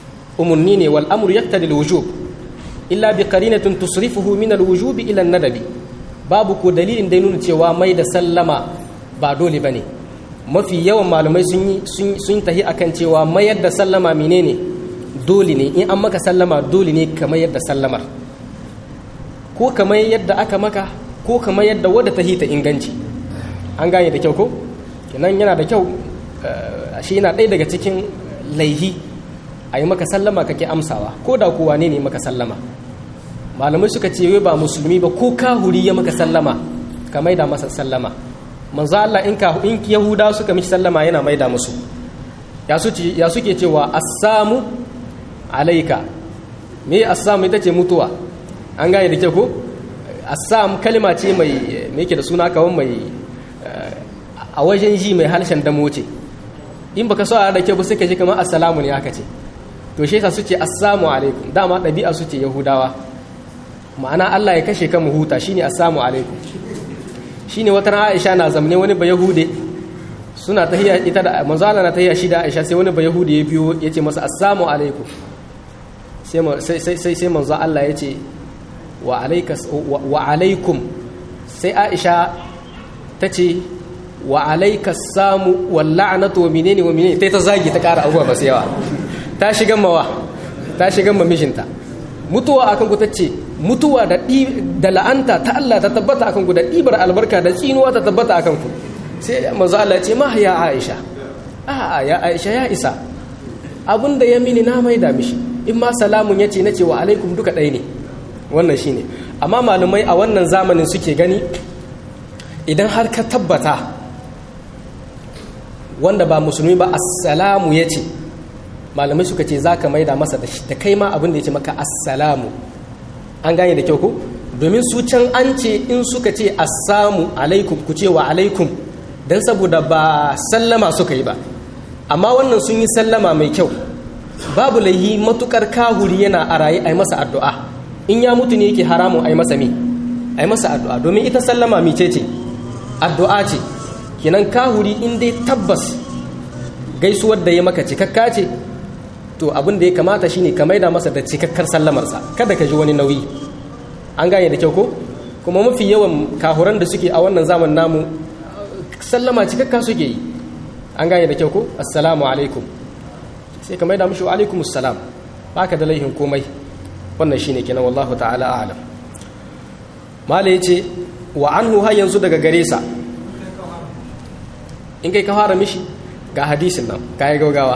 umunni ne wal amru yaqtadi al wujub illa bi qarinatin tusrifuhu min al wujub ila an nadabi babu ko dalilin da nuna cewa mai da sallama ba dole bane mafi yawan malamai sun yi sun tahi akan cewa mayar da sallama menene dole ne in an maka sallama dole ne kamar yadda sallamar ko kamar yadda aka maka ko kamar yadda wadda ta hita inganci an gane da kyau ko kenan yana da kyau shi yana ɗaya daga cikin laihi a yi maka sallama kake amsawa ko da kowa ne ne maka sallama malamai suka ce wai ba musulmi ba ko kahuri ya maka sallama ka maida masa sallama manzo Allah in ka in yahuda suka miki sallama yana maida musu ya suke ya suke cewa assamu alaika me assamu ita ce mutuwa an gane da ke ko assam kalma ce mai me yake da suna kawai mai a wajen ji mai harshen damo ce in baka so da ke ba sai ka ji kamar assalamu ne aka ce to shi yasa su ce assalamu alaikum dama ɗabi'a su ce yahudawa ma'ana Allah ya kashe kan mu huta shine assalamu alaikum shine wata ran Aisha na zamne wani ba yahude suna tahiyya ita da manzo Allah na tahiyya shi da Aisha sai wani ba yahude ya biyo yace masa assalamu alaikum sai sai sai sai manzo Allah yace wa alaikas wa alaikum sai Aisha tace wa alaikas samu wal la'natu wa menene wa menene tai ta zagi ta kara abubuwa ba sai yawa ta shigan mawa ta shigan ma mijinta mutuwa akan ku tace mutuwa da da la'anta ta Allah ta tabbata akan ku da ɗibar albarka da tsinuwa ta tabbata akan ku sai manzo Allah ya ce ma ya Aisha a'a ya Aisha ya isa abinda ya mini na maida mishi in ma salamun yace nace wa alaikum duka ɗaya ne wannan shine amma malumai a wannan zamanin suke gani idan har ka tabbata wanda ba musulmi ba assalamu yace malamai suka ce zaka maida masa da kai ma abin da yace maka assalamu an gane da kyau ko domin su can an ce in suka ce assamu alaikum ku ce wa alaikum don saboda ba sallama suka yi ba amma wannan sun yi sallama mai kyau babu laihi matukar kahuri yana a raye a yi masa addu'a in ya mutu ne yake haramun a yi masa mi a yi masa addu'a domin ita sallama mice ce addu'a ce kinan kahuri in dai tabbas gaisuwar da ya maka cikakka ce to abin da ya kamata shine ka maida masa da cikakkar sallamarsa kada ka ji wani nauyi an gane da kyau ko kuma mafi yawan kahuran da suke a wannan zaman namu sallama cikakka suke yi an gane da kyau ko assalamu alaikum sai ka maida mishi wa alaikum assalam baka da laihin komai wannan shine kenan wallahu ta'ala a'lam mala yace wa anhu har yanzu daga gare sa in kai ka fara mishi ga hadisin nan kai gaugawa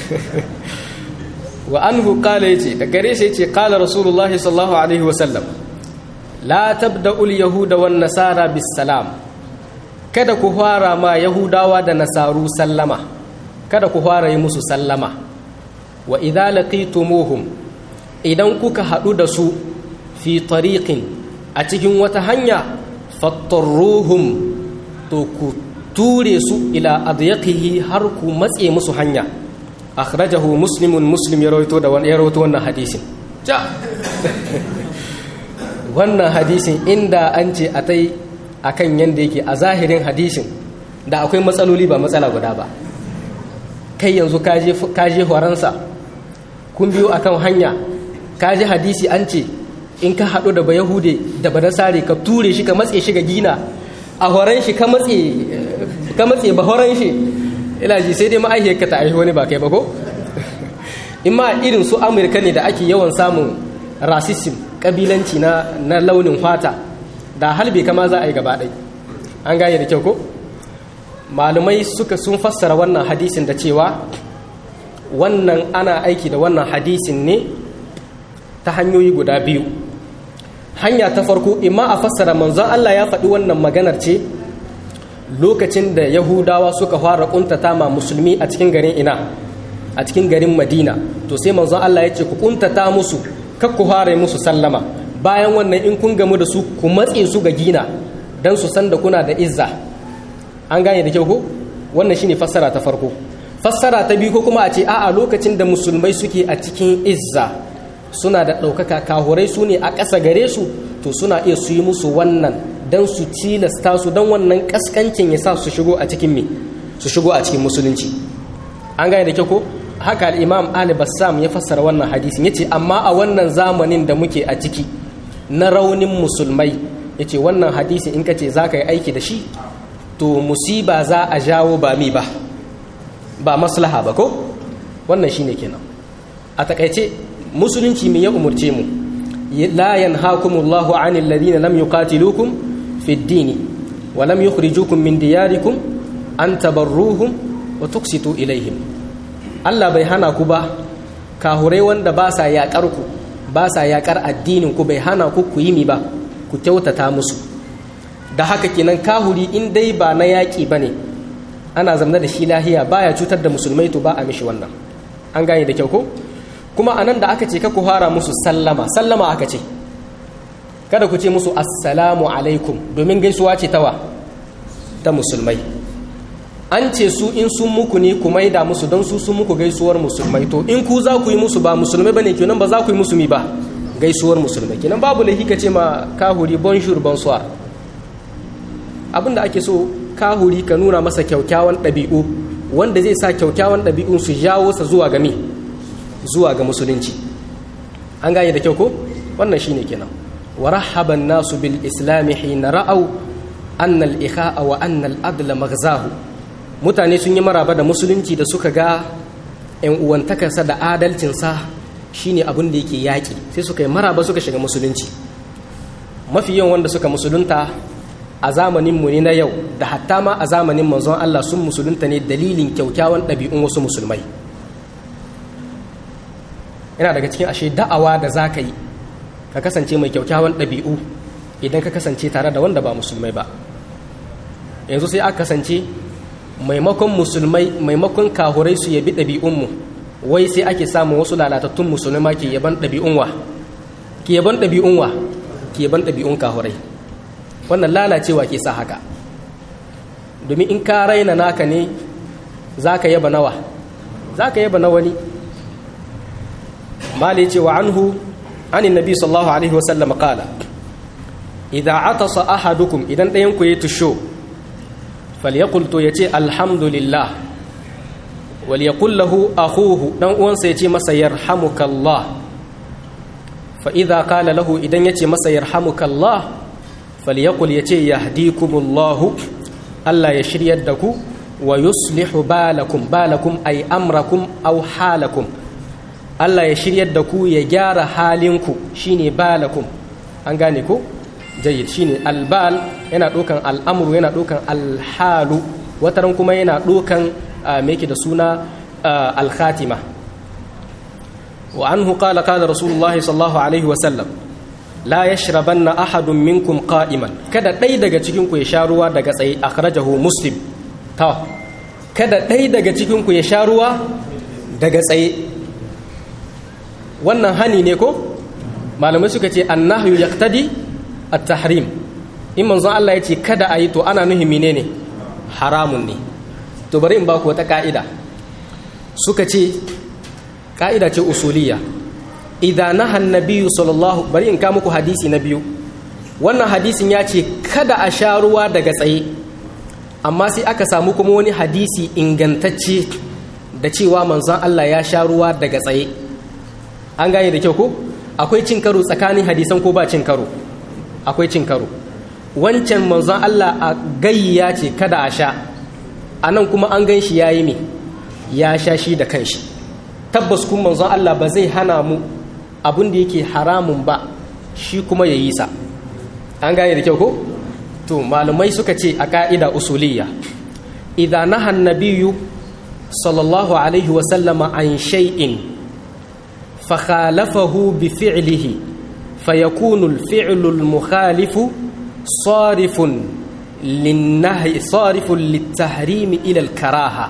wa anhu qala yace da gare sa yace qala rasulullah sallallahu alaihi wasallam la tabda'u al-yahuda wan nasara bis salam kada ku fara ma yahudawa da nasaru sallama kada ku fara yi musu sallama wa idza laqitumuhum idan kuka hadu da su fi tariqin a cikin wata hanya fattarruhum to ku ture su ila adyaqihi har ku matse musu hanya akhrajahu muslimun muslim ya rawaito da ya rawaito wannan hadisin ja wannan hadisin inda an ce a tai akan yanda yake a zahirin hadisin da akwai matsaloli ba matsala guda ba kai yanzu ka je horonsa kun biyo akan hanya ka ji hadisi an ce in ka haɗu da bayahude da banasare ka ture shi ka matse shi ga gina a horon shi ka matse ba horon shi ila ji sai dai ma'aihiyar ka ta aihi wani ba kai ba ko in ma irin su amurka ne da ake yawan samun rasism kabilanci na, na launin fata da halbe kama za a yi gaba ɗai an gane da kyau ko malumai suka sun fassara wannan hadisin da cewa wannan ana aiki da wannan hadisin ne ta hanyoyi guda biyu hanya ta farko imma a fassara manzon Allah ya faɗi wannan maganar ce lokacin da yahudawa suka fara kuntata ma musulmi a cikin garin ina a cikin garin madina to sai manzon Allah ya ce ku kuntata musu kar ku fara musu sallama bayan wannan in kun gamu da su ku matse su ga gina dan su san da kuna da izza an gane da kyau ko wannan shine fassara ta farko fassara ta biyu ko kuma a ce a'a lokacin da musulmai suke a cikin izza suna da ɗaukaka kahurai su ne a ƙasa gare su to suna iya su yi musu wannan don su cilasta su don wannan ƙasƙancin ya sa su shigo a cikin me su shigo a cikin musulunci an gane da kyau ko haka al-imam ali bassam ya fassara wannan hadisin yace amma a wannan zamanin da muke a ciki na raunin musulmai yace wannan hadisi in kace zaka yi aiki da shi to musiba za a jawo ba mi ba ba maslaha ba ko wannan shine kenan a takaice musulunci me ya umurce mu la yanhaakumullahu 'anil ladina lam yuqatilukum fid dini wa lam yukhrijukum min diyarikum an tabarruhum wa tuqsitu ilaihim Allah bai hana ku ba kahurai wanda ba sa yakar ku ba sa yakar addinin ku bai hana ku ku yi mi ba ku kyautata musu da haka kenan kahuri in dai ba na yaƙi ba ne ana zamna da shi lahiya baya cutar da musulmai to ba a mishi wannan an gane da kyau ko kuma a nan da aka ce ka ku fara musu sallama sallama aka ce kada ku ce musu assalamu alaikum domin gaisuwa ce tawa ta musulmai an ce su in sun muku ne ku maida musu don su sun muku gaisuwar musulmai to in ku za ku yi musu ba musulmai bane kenan ba za ku yi musu mi ba gaisuwar musulmai kenan babu laifi ka ce ma kahuri bonjour bonsoir abinda ake so kahuri ka nuna masa kyaukyawan ɗabi'u wanda zai sa kyaukyawan ɗabi'un su jawo sa zuwa ga mi zuwa ga musulunci an gane da kyau ko wannan shine kenan wa rahaban nasu bil islami hina ra'au anna al ikha'a wa anna al adla maghzahu mutane sun yi maraba da musulunci da suka ga yan uwantakarsa da adalcinsa shine abin da yake yaƙi sai suka yi maraba suka shiga musulunci mafi yawan wanda suka musulunta a zamaninmu ne na yau da hatta ma a zamanin manzon Allah sun musulunta ne dalilin kyaukyawan ɗabi'un wasu musulmai yana daga cikin ashe da'awa da za ka yi ka kasance mai kyaukyawan ɗabi'u idan ka kasance tare da wanda ba musulmai ba yanzu sai aka kasance maimakon musulmai maimakon kahurai su yabi ɗabi'unmu wai sai ake samun wasu lalatattun musulma ke yaban ɗabi'un wa ke yaban ɗabi'un wa ke yaban ɗabi'un kahurai wannan lalacewa ke sa haka domin in ka raina naka ne za ka yaba nawa za ka yaba na wani mali ce wa anhu anin nabi sallallahu alaihi wasallam kala idza atasa ahadukum idan ɗayan ku ya tusho falyaqul to yace alhamdulillah wal yaqul lahu akhuhu dan uwansa yace masa yarhamukallah fa idza qala lahu idan yace masa yarhamukallah falyaqul yace yahdikumullahu Allah ya shiryar da ku wa yuslihu balakum balakum ay amrakum aw halakum Allah ya shiryar da ku ya gyara halinku shine balakum an gane ko jayyid shine albal yana dokan al'amru yana dokan alhalu wataran kuma yana dokan me yake da suna al-khatima wa anhu qala qala rasulullahi sallallahu alaihi wa sallam la yashrabanna ahadun minkum qa'iman kada dai daga cikin ku ya sha ruwa daga tsaye akhrajahu muslim to kada dai daga cikin ku ya sha ruwa daga tsaye wannan hani ne ko malamai suka ce annahyu yaqtadi at-tahrim in manzon Allah ya ce kada ayi to ana nuhi menene haramun ne to bari in ba ku wata ka'ida suka ce ka'ida ce usuliyya idan naha annabiyyu sallallahu bari in ka muku hadisi na biyu wannan hadisin ya ce kada a sha ruwa daga tsaye amma sai aka samu kuma wani hadisi ingantacce da cewa manzon Allah ya sha ruwa daga tsaye an gane da kyau ko akwai cin karo tsakanin hadisan ko ba cin karo akwai cin karo wancan manzon Allah a gayya ce kada a sha a nan kuma an gan shi ya yi me ya sha shi da kanshi tabbas kuma manzon Allah ba zai hana mu abin da yake haramun ba shi kuma ya yi sa an gane da kyau ko to malumai suka ce a ka'ida usuliyya idan naha nabiyyu sallallahu alaihi wa sallama an shay'in fa khalafahu bi fi'lihi fayakunu al-fi'lu al-mukhalifu sarifun lin-nahyi sarifun lit-tahrim ila al-karaha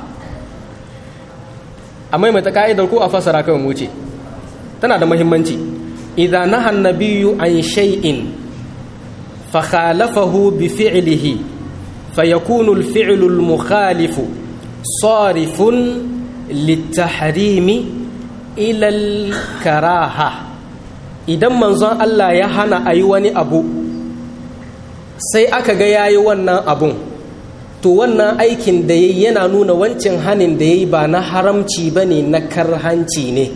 amma mai ta ka'idar ko a fasara kawai mu ce tana da muhimmanci idan naha nabiyyu an shay'in فخالفه بفعله فيكون الفعل المخالف صارف للتحريم إلى الكراهة idan manzon Allah ya hana a yi wani abu sai aka ga ya yi wannan abun to wannan aikin da ya yana nuna wancan hanin da ya yi ba na haramci ba ne na karhanci ne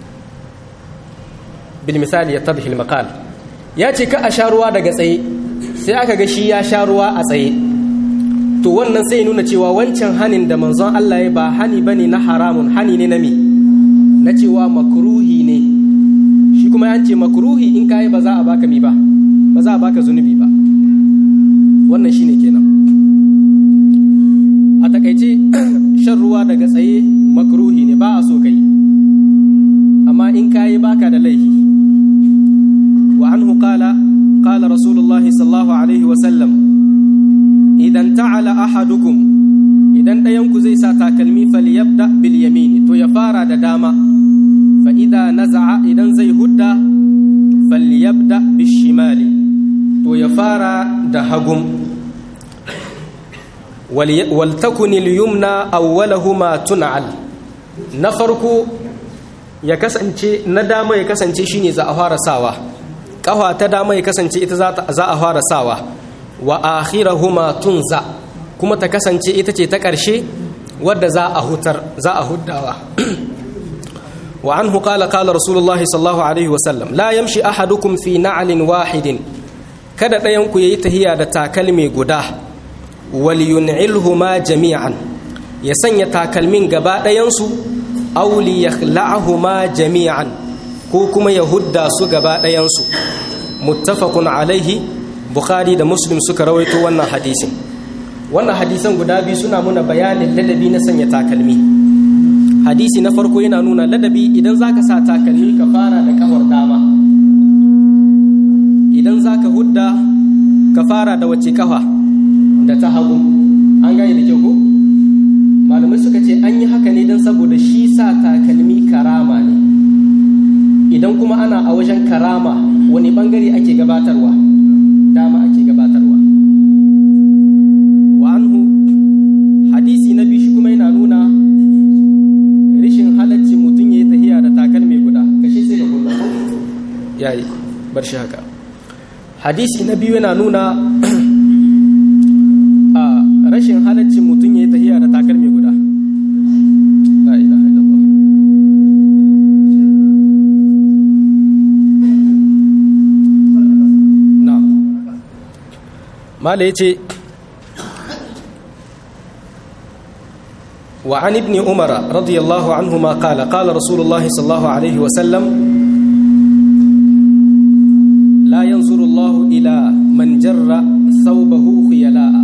bil misali ya tabhil maqal ya ce ka a sha ruwa daga tsaye sai aka ga shi ya sha ruwa a tsaye to wannan sai nuna cewa wancan hanin da manzon Allah ya ba hani bane na haramun hani ne na me na cewa makruhi ne shi kuma an ce makruhi in kai ba za a baka mi ba ba za a baka zunubi ba wannan shine kenan a takaice shan ruwa daga tsaye makruhi ne ba a so kai amma in kai baka da laifi wa anhu qala qala rasulullahi sallallahu alaihi wa sallam idan ta'ala ahadukum idan ɗayanku zai sa takalmi falyabda bil yamini to ya fara da dama fa idza naza'a idan zai hudda falyabda bis shimali to ya fara da hagum wal takun al yumna awwalahuma tun'al na farko ya kasance na dama ya kasance shine za a fara sawa kafa ta dama ya kasance ita za a fara sawa wa akhirahuma tunza kuma ta kasance ita ce ta ƙarshe wadda za a hutar za a huddawa wa anhu qala qala rasulullahi sallallahu alaihi wa sallam la yamshi ahadukum fi na'lin wahidin kada ɗayan ku yayi tahiya da takalmi guda wal yun'ilhuma jami'an ya sanya takalmin gaba ɗayan su aw li yakhla'ahuma jami'an ko kuma ya hudda su gaba ɗayan su muttafaqun alaihi bukhari da muslim suka rawaito wannan hadisin wannan hadisan guda biyu suna muna bayanin ladabi na sanya takalmi hadisi na farko yana nuna ladabi idan zaka sa takalmi ka fara da kafar dama idan zaka hudda ka fara da wace kafa da ta hagu an gane da kyau ko malamai suka ce an yi haka ne don saboda shi sa takalmi karama ne idan kuma ana a wajen karama wani bangare ake gabatarwa dama ake gabatarwa wa anhu hadisi na biyu shi kuma yana nuna rishin halaccin mutum ya yi tahiya da takalmi guda kashe sai da kullum yayi bar shi haka hadisi na biyu yana nuna a rashin halaccin mutum ya yi tahiya da takalmi guda la ilaha illallah mala ya ce wa an ibni umara radiyallahu anhu ma kala kala rasulullahi sallallahu alaihi wasallam la yanzuru allahu ila man jarra thawbahu khuyala'a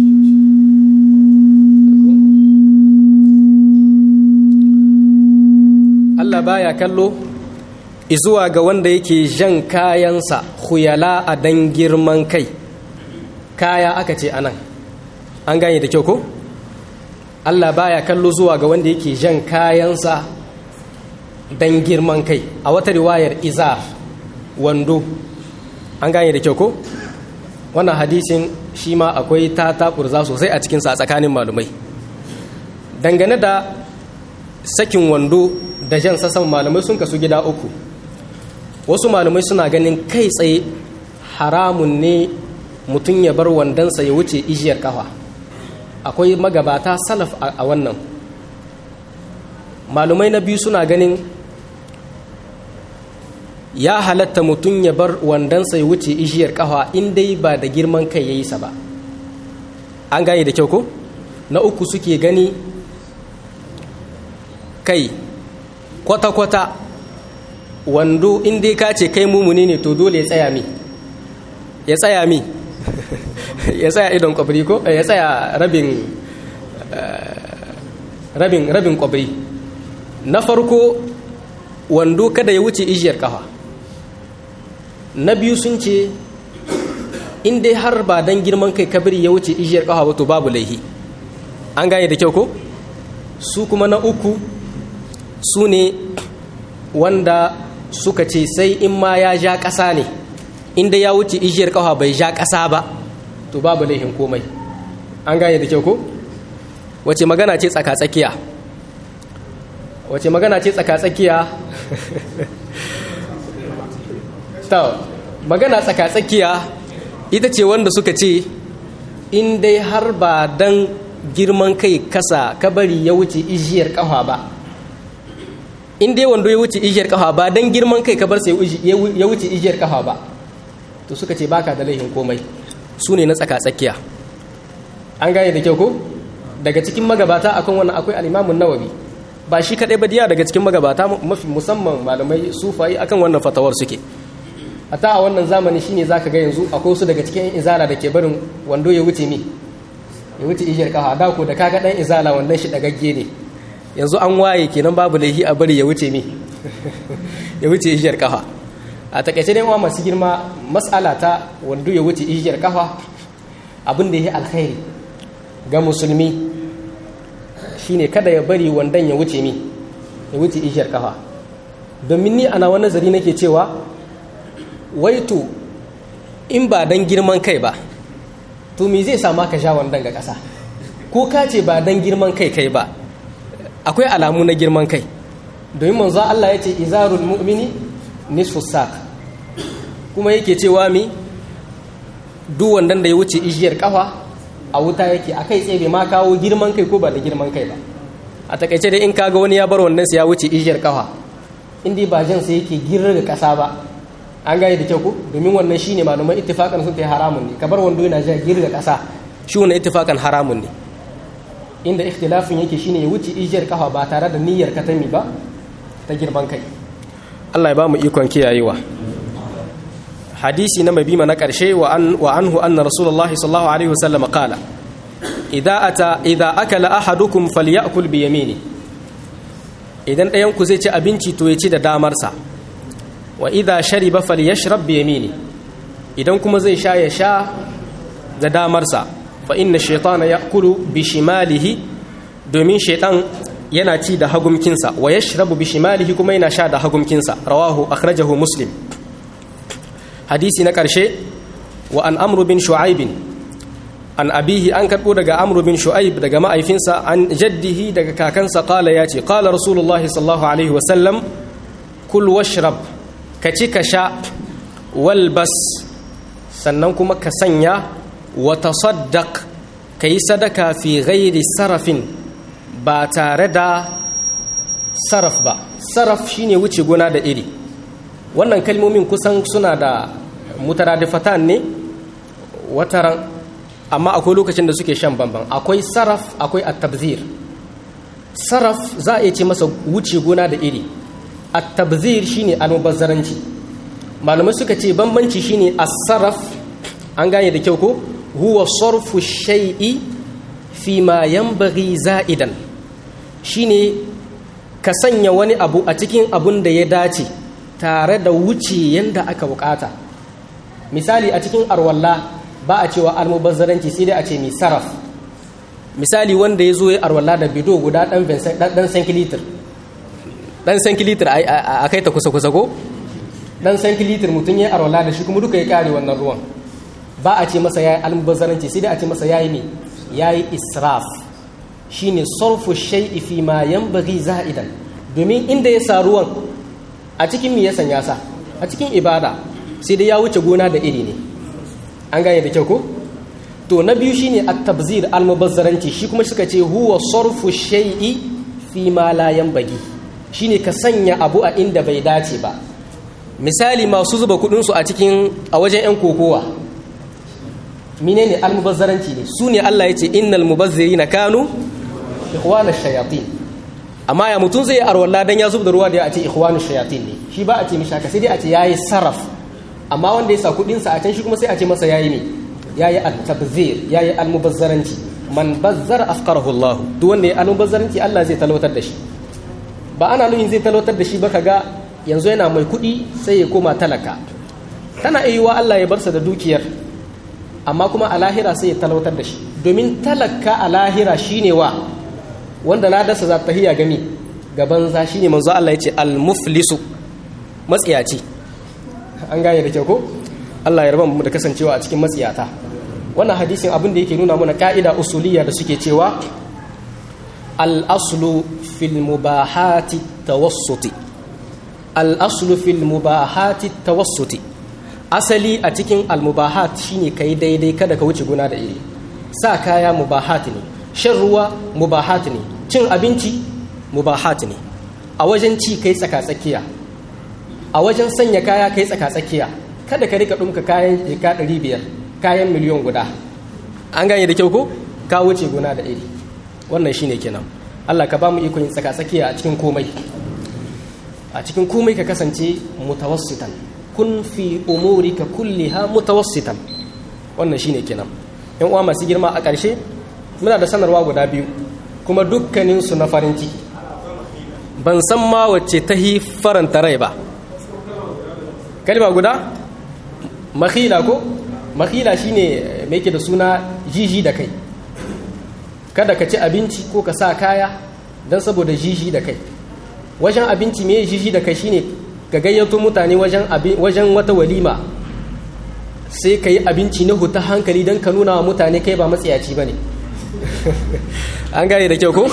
Allah baya kallo izuwa ga wanda yake jan kayansa khuyala a dan girman kai kaya aka ce anan an gane da kyau ko Allah baya kallo zuwa ga wanda yake jan kayansa dan girman kai a wata riwayar izar wando an gane da kyau ko wannan hadisin shi ma akwai ta takurza sosai a cikinsa a tsakanin malumai dangane da sakin wando da jan sassan malamai sun kasu gida uku wasu malamai suna ganin kai tsaye haramun ne mutum ya bar wandonsa ya wuce ijiyar kafa akwai magabata salaf a wannan malumai na biyu suna ganin ya halatta mutum ya bar wandonsa ya wuce ijiyar kafa in dai ba da girman kai ya yi sa ba an gane da kyau ko na uku suke gani kai kwata-kwata wando in dai ka ce kai mumuni ne to dole ya tsaya mi ya tsaya mi ya tsaya idon kwabri ko ya tsaya rabin rabin rabin kwabri na farko wando kada ya wuce ijiyar kafa na biyu sun ce in dai har ba dan girman kai kabiri ya wuce ijiyar kafa ba to babu laihi an gane da kyau ko su kuma na uku su ne wanda suka ce sai in ma ya ja ƙasa ne inda ya wuce ijiyar ƙafa bai ja ƙasa ba to babu laihin komai an gane da kyau ko wace magana ce tsaka-tsakiya wace magana ce tsaka-tsakiya ta magana tsaka-tsakiya ita ce wanda suka ce in dai har ba dan girman kai kasa ka bari ya wuce ijiyar kafa ba in dai wando ya wuce ijiyar kafa ba dan girman kai ka bar sai ya wuce ijiyar kafa ba to suka ce baka da laihin komai su ne na tsaka tsakiya an gane da kyau ko daga cikin magabata akan wannan akwai al-Imam nawawi ba shi kadai ba diya daga cikin magabata mafi musamman malamai sufai akan wannan fatawar suke ata a wannan zamani shine zaka ga yanzu akwai wasu daga cikin izala da ke barin wando ya wuce ni ya wuce ijiyar kafa da ko da kaga dan izala wannan shi dagagge ne yanzu an waye kenan babu laihi a bari ya wuce mi ya wuce ijiyar kafa a takaice dai wa masu girma mas'ala ta wando ya wuce ijiyar kafa abin da ya alkhairi ga musulmi shine kada ya bari wandan ya wuce mi ya wuce ijiyar kafa domin ni ana wani nazari nake cewa waitu in ba dan girman kai ba to me zai sama ka sha wandan ga ƙasa ko ka ce ba dan girman kai kai ba akwai alamu na girman kai domin manzo Allah ya ce izarul mu'mini nisfu saq kuma yake cewa mi duk wandan da ya wuce ijiyar kafa a wuta yake akai tsaye bai ma kawo girman kai ko ba da girman kai ba a takaice dai in kaga wani ya bar wannan sa ya wuce ijiyar kafa in dai ba jan sa yake girar ga kasa ba an gane da kyau ko domin wannan shine malaman ittifakan sun tayi haramun ne kabar wando yana ja girar ga kasa shi wannan ittifakan haramun ne inda ikhtilafin yake shine ya wuce ijiyar kafa ba tare da niyyar katami ba ta girman kai Allah ya ba mu ikon kiyayewa hadisi na mabima na ƙarshe wa anhu anna rasulullah sallallahu alaihi wasallam qala idza ata idza akala ahadukum falyakul bi yamini idan ɗayan ku zai ci abinci to ya ci da damarsa wa idza shariba falyashrab bi yamini idan kuma zai sha ya sha da damarsa fa inna shaytana yakulu bi shimalihi domin shaytan yana ci da hagumkinsa wa yashrabu bi shimalihi kuma yana sha da hagumkinsa rawahu akhrajahu muslim hadisi na ƙarshe wa an amru bin shu'aibin an abihi an karɓo daga amru bin shu'aib daga ma'aifinsa an jaddihi daga kakansa ƙala ya ce ƙala rasulullah sallallahu alaihi wasallam kul washrab ka ci ka sha walbas sannan kuma ka sanya wa tasaddaq ka yi sadaka fi ghairi sarafin ba tare da saraf ba saraf shine wuce gona da iri wannan kalmomin kusan suna da mutaradifatan ne wataran amma akwai lokacin da suke shan bamban akwai saraf akwai at-tabzir saraf za a iya ce masa wuce gona da iri at-tabzir shine almubazzaranci malamai suka ce bambanci shine as-saraf an gane da kyau ko huwa sarfu shay'i fi ma yanbaghi za'idan shine ka sanya wani abu a cikin abun da ya dace tare da wuce yanda aka bukata misali a cikin arwalla ba a cewa almubazzaranci sai dai a ce mai saraf misali wanda ya zo ya arwalla da bido guda dan sankilitir dan sankilitir a kai ta kusa-kusa ko dan sankilitir mutum ya arwalla da shi kuma duka ya kare wannan ruwan ba a ce masa ya yi almubazzaranci sai dai a ce masa ya yi ne ya yi israf shi ne sarfu shai'i fi ma yambagi za'idan domin inda ya sa ruwan a cikin mi ya sanya sa a cikin ibada sai dai ya wuce gona da iri ne an gane da kyau ko to na biyu shine at-tabzir al-mubazzaranci shi kuma suka ce huwa sarfu shay'i fi ma la yanbaghi shine ka sanya abu a inda bai dace ba misali masu zuba kudin su a cikin a wajen yan kokowa menene al-mubazzaranci ne su ne Allah yace innal mubazzirina kanu ikhwana shayatin amma ya mutun zai arwalla dan ya zubda ruwa da ya ce ikhwanu shayatin ne shi ba a ce mishi haka sai dai a ce yayi saraf amma wanda ya sa kudin sa a can shi kuma sai a ce masa yayi ne yayi at-tabzir yayi al-mubazzaranci man bazzara afqarahu Allah duk wanda ya al-mubazzaranci Allah zai talautar da shi ba ana nuhin zai talautar da shi ba kaga yanzu yana mai kudi sai ya koma talaka tana iya Allah ya barsa da dukiyar amma kuma a lahira sai ya talautar da shi domin talaka a lahira shine wa wanda na dasa za ta hiya gami gaban za shine manzo Allah ya ce al-muflisu matsiyaci an gane da kyau ko Allah ya raba mu da kasancewa a cikin matsiyata wannan hadisin abin da yake nuna mana ka'ida usuliyya da suke cewa al-aslu fil mubahati tawassuti al-aslu fil mubahati tawassuti asali a cikin al-mubahat shine kai daidai kada ka wuce guna da iri sa kaya mubahat ne shan ruwa mubahat ne cin abinci mubahat ne a wajen ci kai tsaka-tsakiya a wajen sanya kaya kai tsaka-tsakiya kada ka rika ɗumka kayan jika ɗari biyar kayan miliyon guda an gane da kyau ko ka wuce gona da iri wannan shine kenan Allah ka ba mu ikon tsaka-tsakiya a cikin komai a cikin komai ka kasance mutawassitan kun fi umurika kulliha mutawassitan wannan shine kenan yan uwa masu girma a ƙarshe muna da sanarwa guda biyu kuma dukkanin su na farin ciki ban san ma wacce ta hi faranta rai ba kalma guda makhila ko makhila shine mai ke da suna jiji da kai kada ka ci abinci ko ka sa kaya don saboda jiji da kai wajen abinci mai jiji da kai shine ka gayyato mutane wajen wata walima sai ka yi abinci na huta hankali don ka nuna wa mutane kai ba matsiyaci ba ne an gane da kyau ko?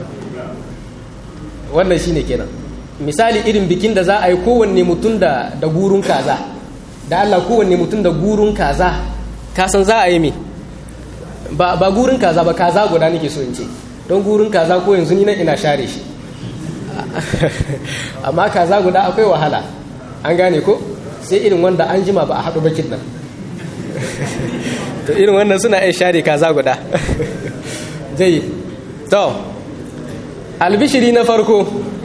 wannan shine kenan misali irin bikin da za a yi kowanne mutum da gurun kaza da allah kowanne mutum da gurun kaza kasan za a yi mai ba gurin kaza ba kaza guda nake so in ce don gurin kaza ko yanzu ni nan ina share shi amma kaza guda akwai wahala an gane ko sai irin wanda an jima ba a haɗu bakin nan to irin wannan suna iya share kaza guda zai to albishiri na farko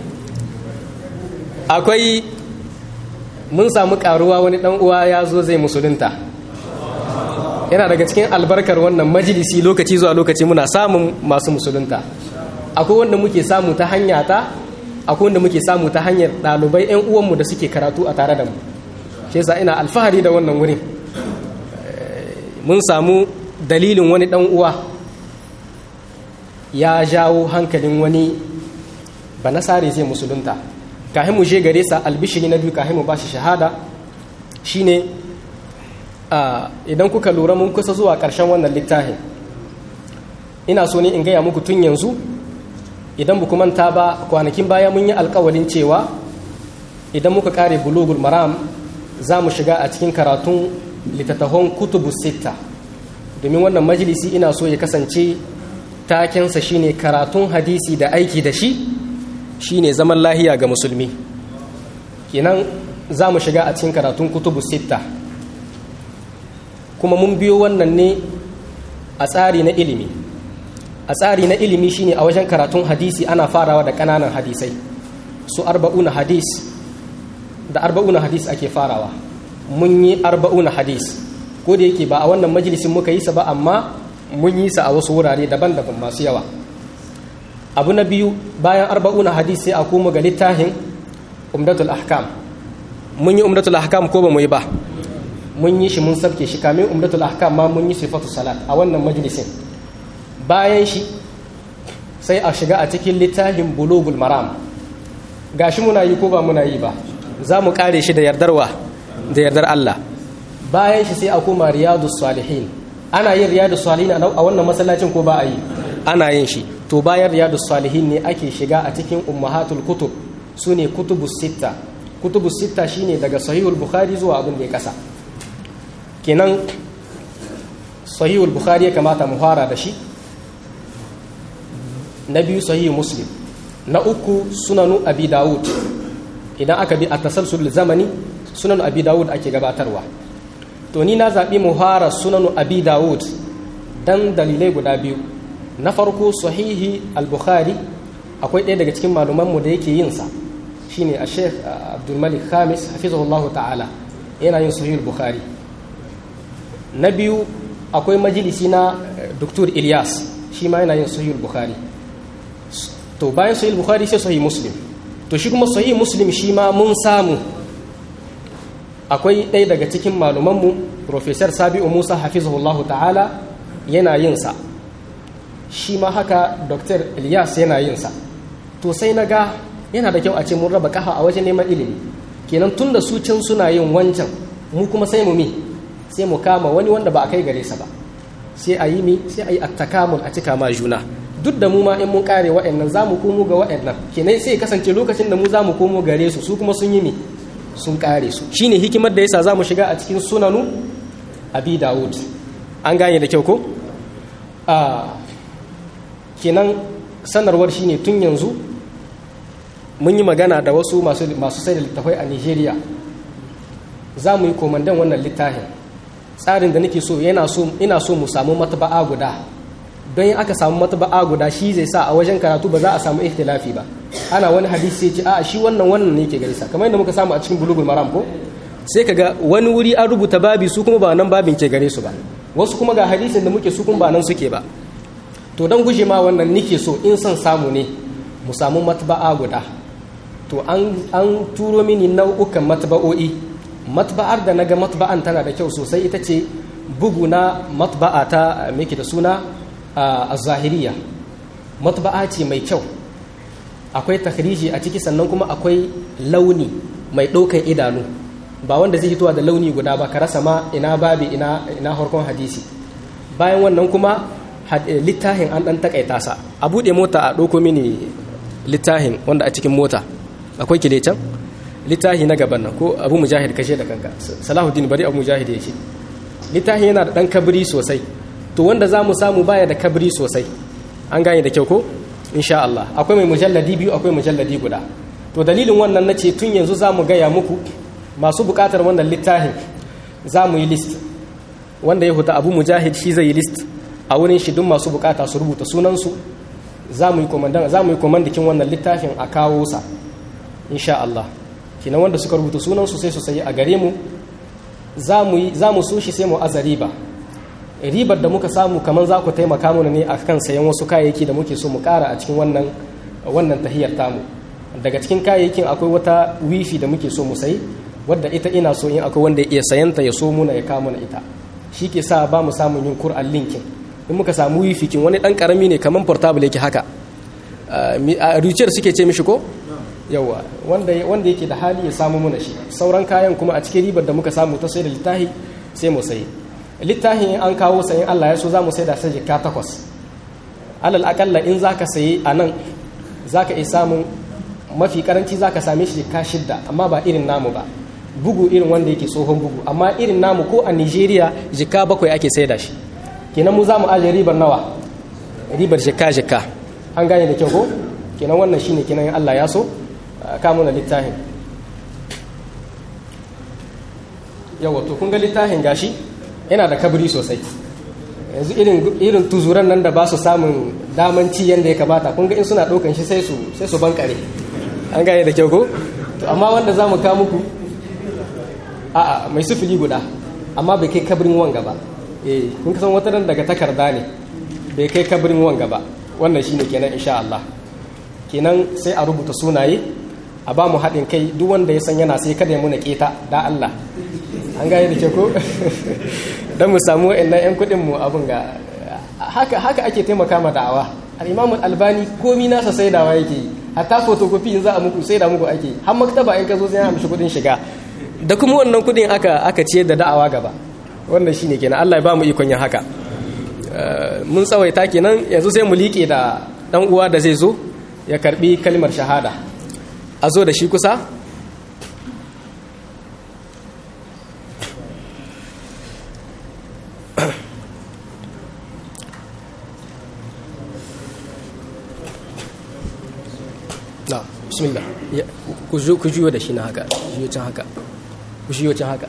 akwai mun samu karuwa wani dan uwa ya zo zai musulunta yana daga cikin albarkar wannan majalisi lokaci zuwa lokaci muna samun masu musulunta akwai wanda muke samu ta hanya ta akwai wanda muke samu ta hanyar ɗalibai 'yan uwanmu da suke karatu a tare da mu shi yasa ina alfahari da wannan wurin mun samu dalilin wani ɗan uwa ya jawo hankalin wani ba nasare zai musulunta kahin mu je gare sa albishiri na biyu kahin mu ba shi shahada shine idan kuka lura mun kusa zuwa ƙarshen wannan littafin ina so ne in gaya muku tun yanzu idan bu manta ba kwanakin baya mun yi alkawalin cewa idan muka kare bulugul maram za mu shiga a cikin karatun littattafan kutubu sita domin wannan majalisi ina so ya kasance takensa shine karatun hadisi da aiki da shi shine zaman lahiya ga musulmi kenan za mu shiga a cikin karatun kutubu sita kuma mun biyo wannan ne a tsari na ilimi a tsari na ilimi shine a wajen karatun hadisi ana farawa da ƙananan hadisai su arba'una hadis da arba'una hadis ake farawa mun yi arba'una hadis ko da yake ba a wannan majalisin muka yi sa ba amma mun yi sa a wasu wurare daban-daban masu yawa abu na biyu bayan arba'una hadis sai a koma ga littafin umdatul ahkam mun yi umdatul ahkam ko ba mu yi ba mun yi shi mun sabke shi kamin umdatul ahkam ma mun yi sifatu salat a wannan majalisin bayan shi sai a shiga a cikin littafin bulugul maram gashi muna yi ko ba muna yi ba za mu kare shi da yardarwa da yardar Allah bayan shi sai a koma riyadus salihin ana yin riyadus salihin a wannan masallacin ko ba a yi ana yin shi to bayan riyadus salihin ne ake shiga a cikin ummahatul kutub su ne kutubus sitta kutubus sitta shine daga sahihul bukhari zuwa abin da ya kasa kenan sahihul bukhari ya kamata mu fara da shi na biyu sahihu muslim na uku sunanu abi dawud idan aka bi a tasalsul zamani sunanu abi dawud ake gabatarwa to ni na zaɓi mu fara sunanu abi dawud dan dalilai guda biyu na farko sahihi al-bukhari akwai ɗaya daga cikin malumanmu da yake yin sa shine a sheikh abdulmalik khamis hafizahullahu ta'ala yana yin sahih al-bukhari na biyu akwai majalisi na dr ilyas shi ma yana yin sahih al-bukhari to bayan sahih bukhari sai sahih muslim to shi kuma sahih muslim shi ma mun samu akwai ɗaya daga cikin malumanmu professor sabi'u musa hafizahullahu ta'ala yana yin sa shi ma haka dr ilyas yana yin sa to sai na ga yana da kyau a ce mun raba kafa a wajen neman ilimi kenan tun da su can suna yin wancan mu kuma sai mu mi sai mu kama wani wanda ba a kai gare sa ba sai a yi mi sai a yi attakamul a cika ma juna duk da mu ma in mun kare wa'annan za mu komo ga wa'annan kenan sai kasance lokacin da mu za mu komo gare su su kuma sun yi mi sun kare su shine hikimar da yasa za mu shiga a cikin sunanu abi dawud an gane da kyau ko a kenan sanarwar shine tun yanzu mun yi magana da wasu masu sai da littafai a nigeria za mu yi komandan wannan littafin tsarin da nake so yana so ina so mu samu mataba'a guda don yin aka samu mataba'a guda shi zai sa a wajen karatu ba za a samu ihtilafi ba ana wani hadisi sai ce a shi wannan wannan ne ke gari sa kamar yadda muka samu a cikin bulugul maram ko sai kaga wani wuri an rubuta babi su kuma ba nan babin ke gare su ba wasu kuma ga hadisin da muke su kuma ba nan suke ba to don guje ma wannan nike so in son samu ne mu samu mataba'a guda to an turo mini nau'ukan matba'o'i matba'ar da naga matba'an tana da kyau sosai ita ce bugu na matba'a ta meke da suna a zahiriya matba'a ce mai kyau akwai takhriji a ciki sannan kuma akwai launi mai ɗaukan idanu ba wanda zai hitowa da launi guda ba ka rasa ma ina babi ina ina harkon hadisi bayan wannan kuma littafin an ɗan takaita sa a buɗe mota a ɗauko mini littafin wanda a cikin mota akwai kile can littafi na gaban nan ko abu mujahid kashe da kanka salahuddin bari abu mujahid ya ce littafi yana da dan kabiri sosai to wanda za mu samu baya da kabiri sosai an gane da kyau ko insha Allah akwai mai mujalladi biyu akwai mujalladi guda to dalilin wannan nace tun yanzu za mu gaya muku masu bukatar wannan littafin za mu yi list wanda ya huta abu mujahid shi zai yi list a wurin shi duk masu bukata su rubuta sunansu za mu yi komandakin wannan littafin a kawo sa insha Allah kinan wanda suka rubuta sunansu sai su sayi a gare mu za mu so shi sai mu aza riba ribar da muka samu kamar za ku taimaka mana ne a kan sayan wasu kayayyaki da muke so mu kara a cikin wannan wannan tahiyar tamu daga cikin kayayyakin akwai wata wifi da muke so mu sayi wadda ita ina so in akwai wanda ya iya sayanta ya so muna ya kama na ita shi ke sa ba mu samun yin kur'an linkin in muka samu wifi kin wani dan karami ne kamar portable yake haka a ruciyar suke ce mishi ko yawa wanda yake da hali ya samu muna shi sauran kayan kuma a cikin ribar da muka samu ta sai da littahi sai mu sayi littafin an kawo sayin Allah ya so za mu sai da sai jika takwas alal akalla in za ka sayi a nan za ka iya samun mafi karanci za ka same shi jika shidda amma ba irin namu ba bugu irin wanda yake tsohon bugu amma irin namu ko a nigeria jika bakwai ake sai da shi kenan mu za mu ajiye ribar nawa ribar jika jika an gane da kyau ko kenan wannan shine kenan Allah ya so kamuna littafin yawa to kun ga littafin gashi yana da kabri sosai yanzu irin tuzuran nan da ba su samun daman ci yadda ya kamata kun ga in suna ɗaukan shi sai su sai su bankare an gane da kyau ko to amma wanda za mu kawo muku a'a mai sufili guda amma bai kai kabrin wanga ba eh kun san wata nan daga takarda ne bai kai kabrin wanga ba wannan shine kenan insha Allah kenan sai a rubuta sunaye a ba mu haɗin kai duk wanda ya san yana sai kada ya muna keta da Allah an gane da ke ko don mu samu wa'annan 'yan kuɗin mu abin ga haka haka ake taimaka ma da'awa al-imam albani komi nasa saidawa yake yi hatta photocopy in za a muku saida muku ake har maktaba in ka zo sai ya amshi kuɗin shiga da kuma wannan kuɗin aka aka ciyar da da'awa gaba wannan shine kenan Allah ya ba mu ikon yin haka mun tsawaita kenan yanzu sai mu liƙe da dan uwa da zai zo ya karbi kalmar shahada a zo da shi kusa na bismillah ku juyo da shi na haka juyo can haka ku juyo can haka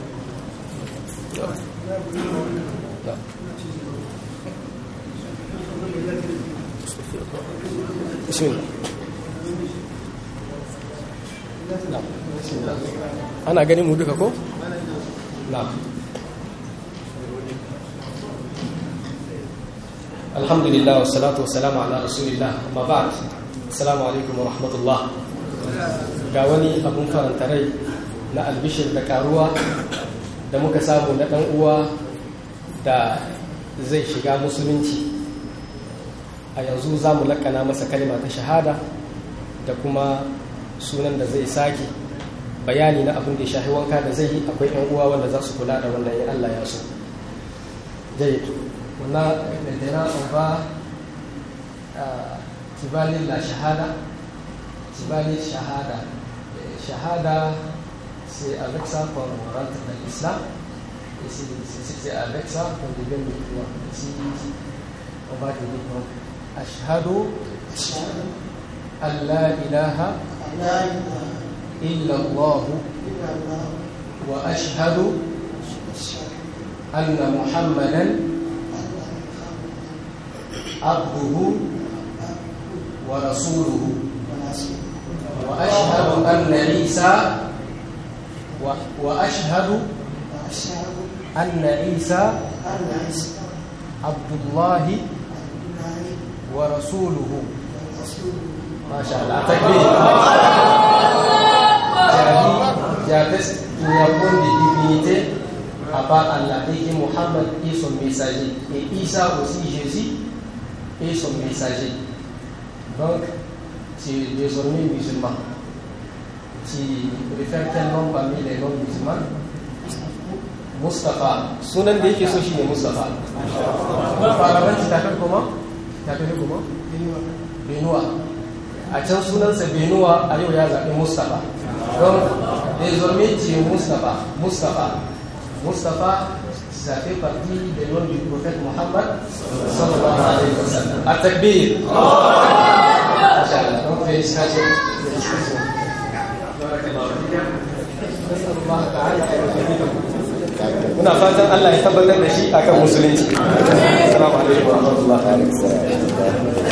bismillah ana ganin mu duka ko? na alhamdulillah wassalatu wassalamu ala rasulillah amma ba'd assalamu alaikum wa rahmatullah ga wani abun faranta rai na albishir da karuwa da muka samu na dan uwa da zai shiga musulunci a yanzu za mu lakana masa kalma ta shahada da kuma sunan da zai sake bayani na abin da ya shahi wanka da zai yi akwai yan uwa wanda za su kula da wannan in Allah ya so jayyid wannan maintenant on va tibalin la shahada tibalin shahada shahada c'est avec ça qu'on rentre dans l'islam et c'est avec ça qu'on devient musulman si on va dire donc ashhadu an la ilaha illa Allah wa ashhadu anna muhammadan abduhu wa rasuluhu wa ashhadu anna isa وأشهد أن عيسى عبد الله ورسوله ما شاء الله تكبير jadi j'atteste qu'il n'y a point de divinité à part Allah et que Mohammed est son messager et Isa aussi Jésus est son messager donc tu es désormais musulman tu préfères quel nom parmi les noms musulmans Mustafa. Sunan da yake so shine Mustafa. Faraban ci tafi kuma? Tafi kuma? Benuwa. A can sunansa Benuwa a yau ya zaɓi Mustafa. Donc, désormais tu es Mustafa. Mustafa. Mustafa, ça fait partie des noms du prophète Mohammed sallallahu alayhi wa sallam. À takbir. Donc, félicitations. Félicitations. muna fatan Allah ya tabbatar da shi akan musulunci assalamu alaikum wa rahmatullahi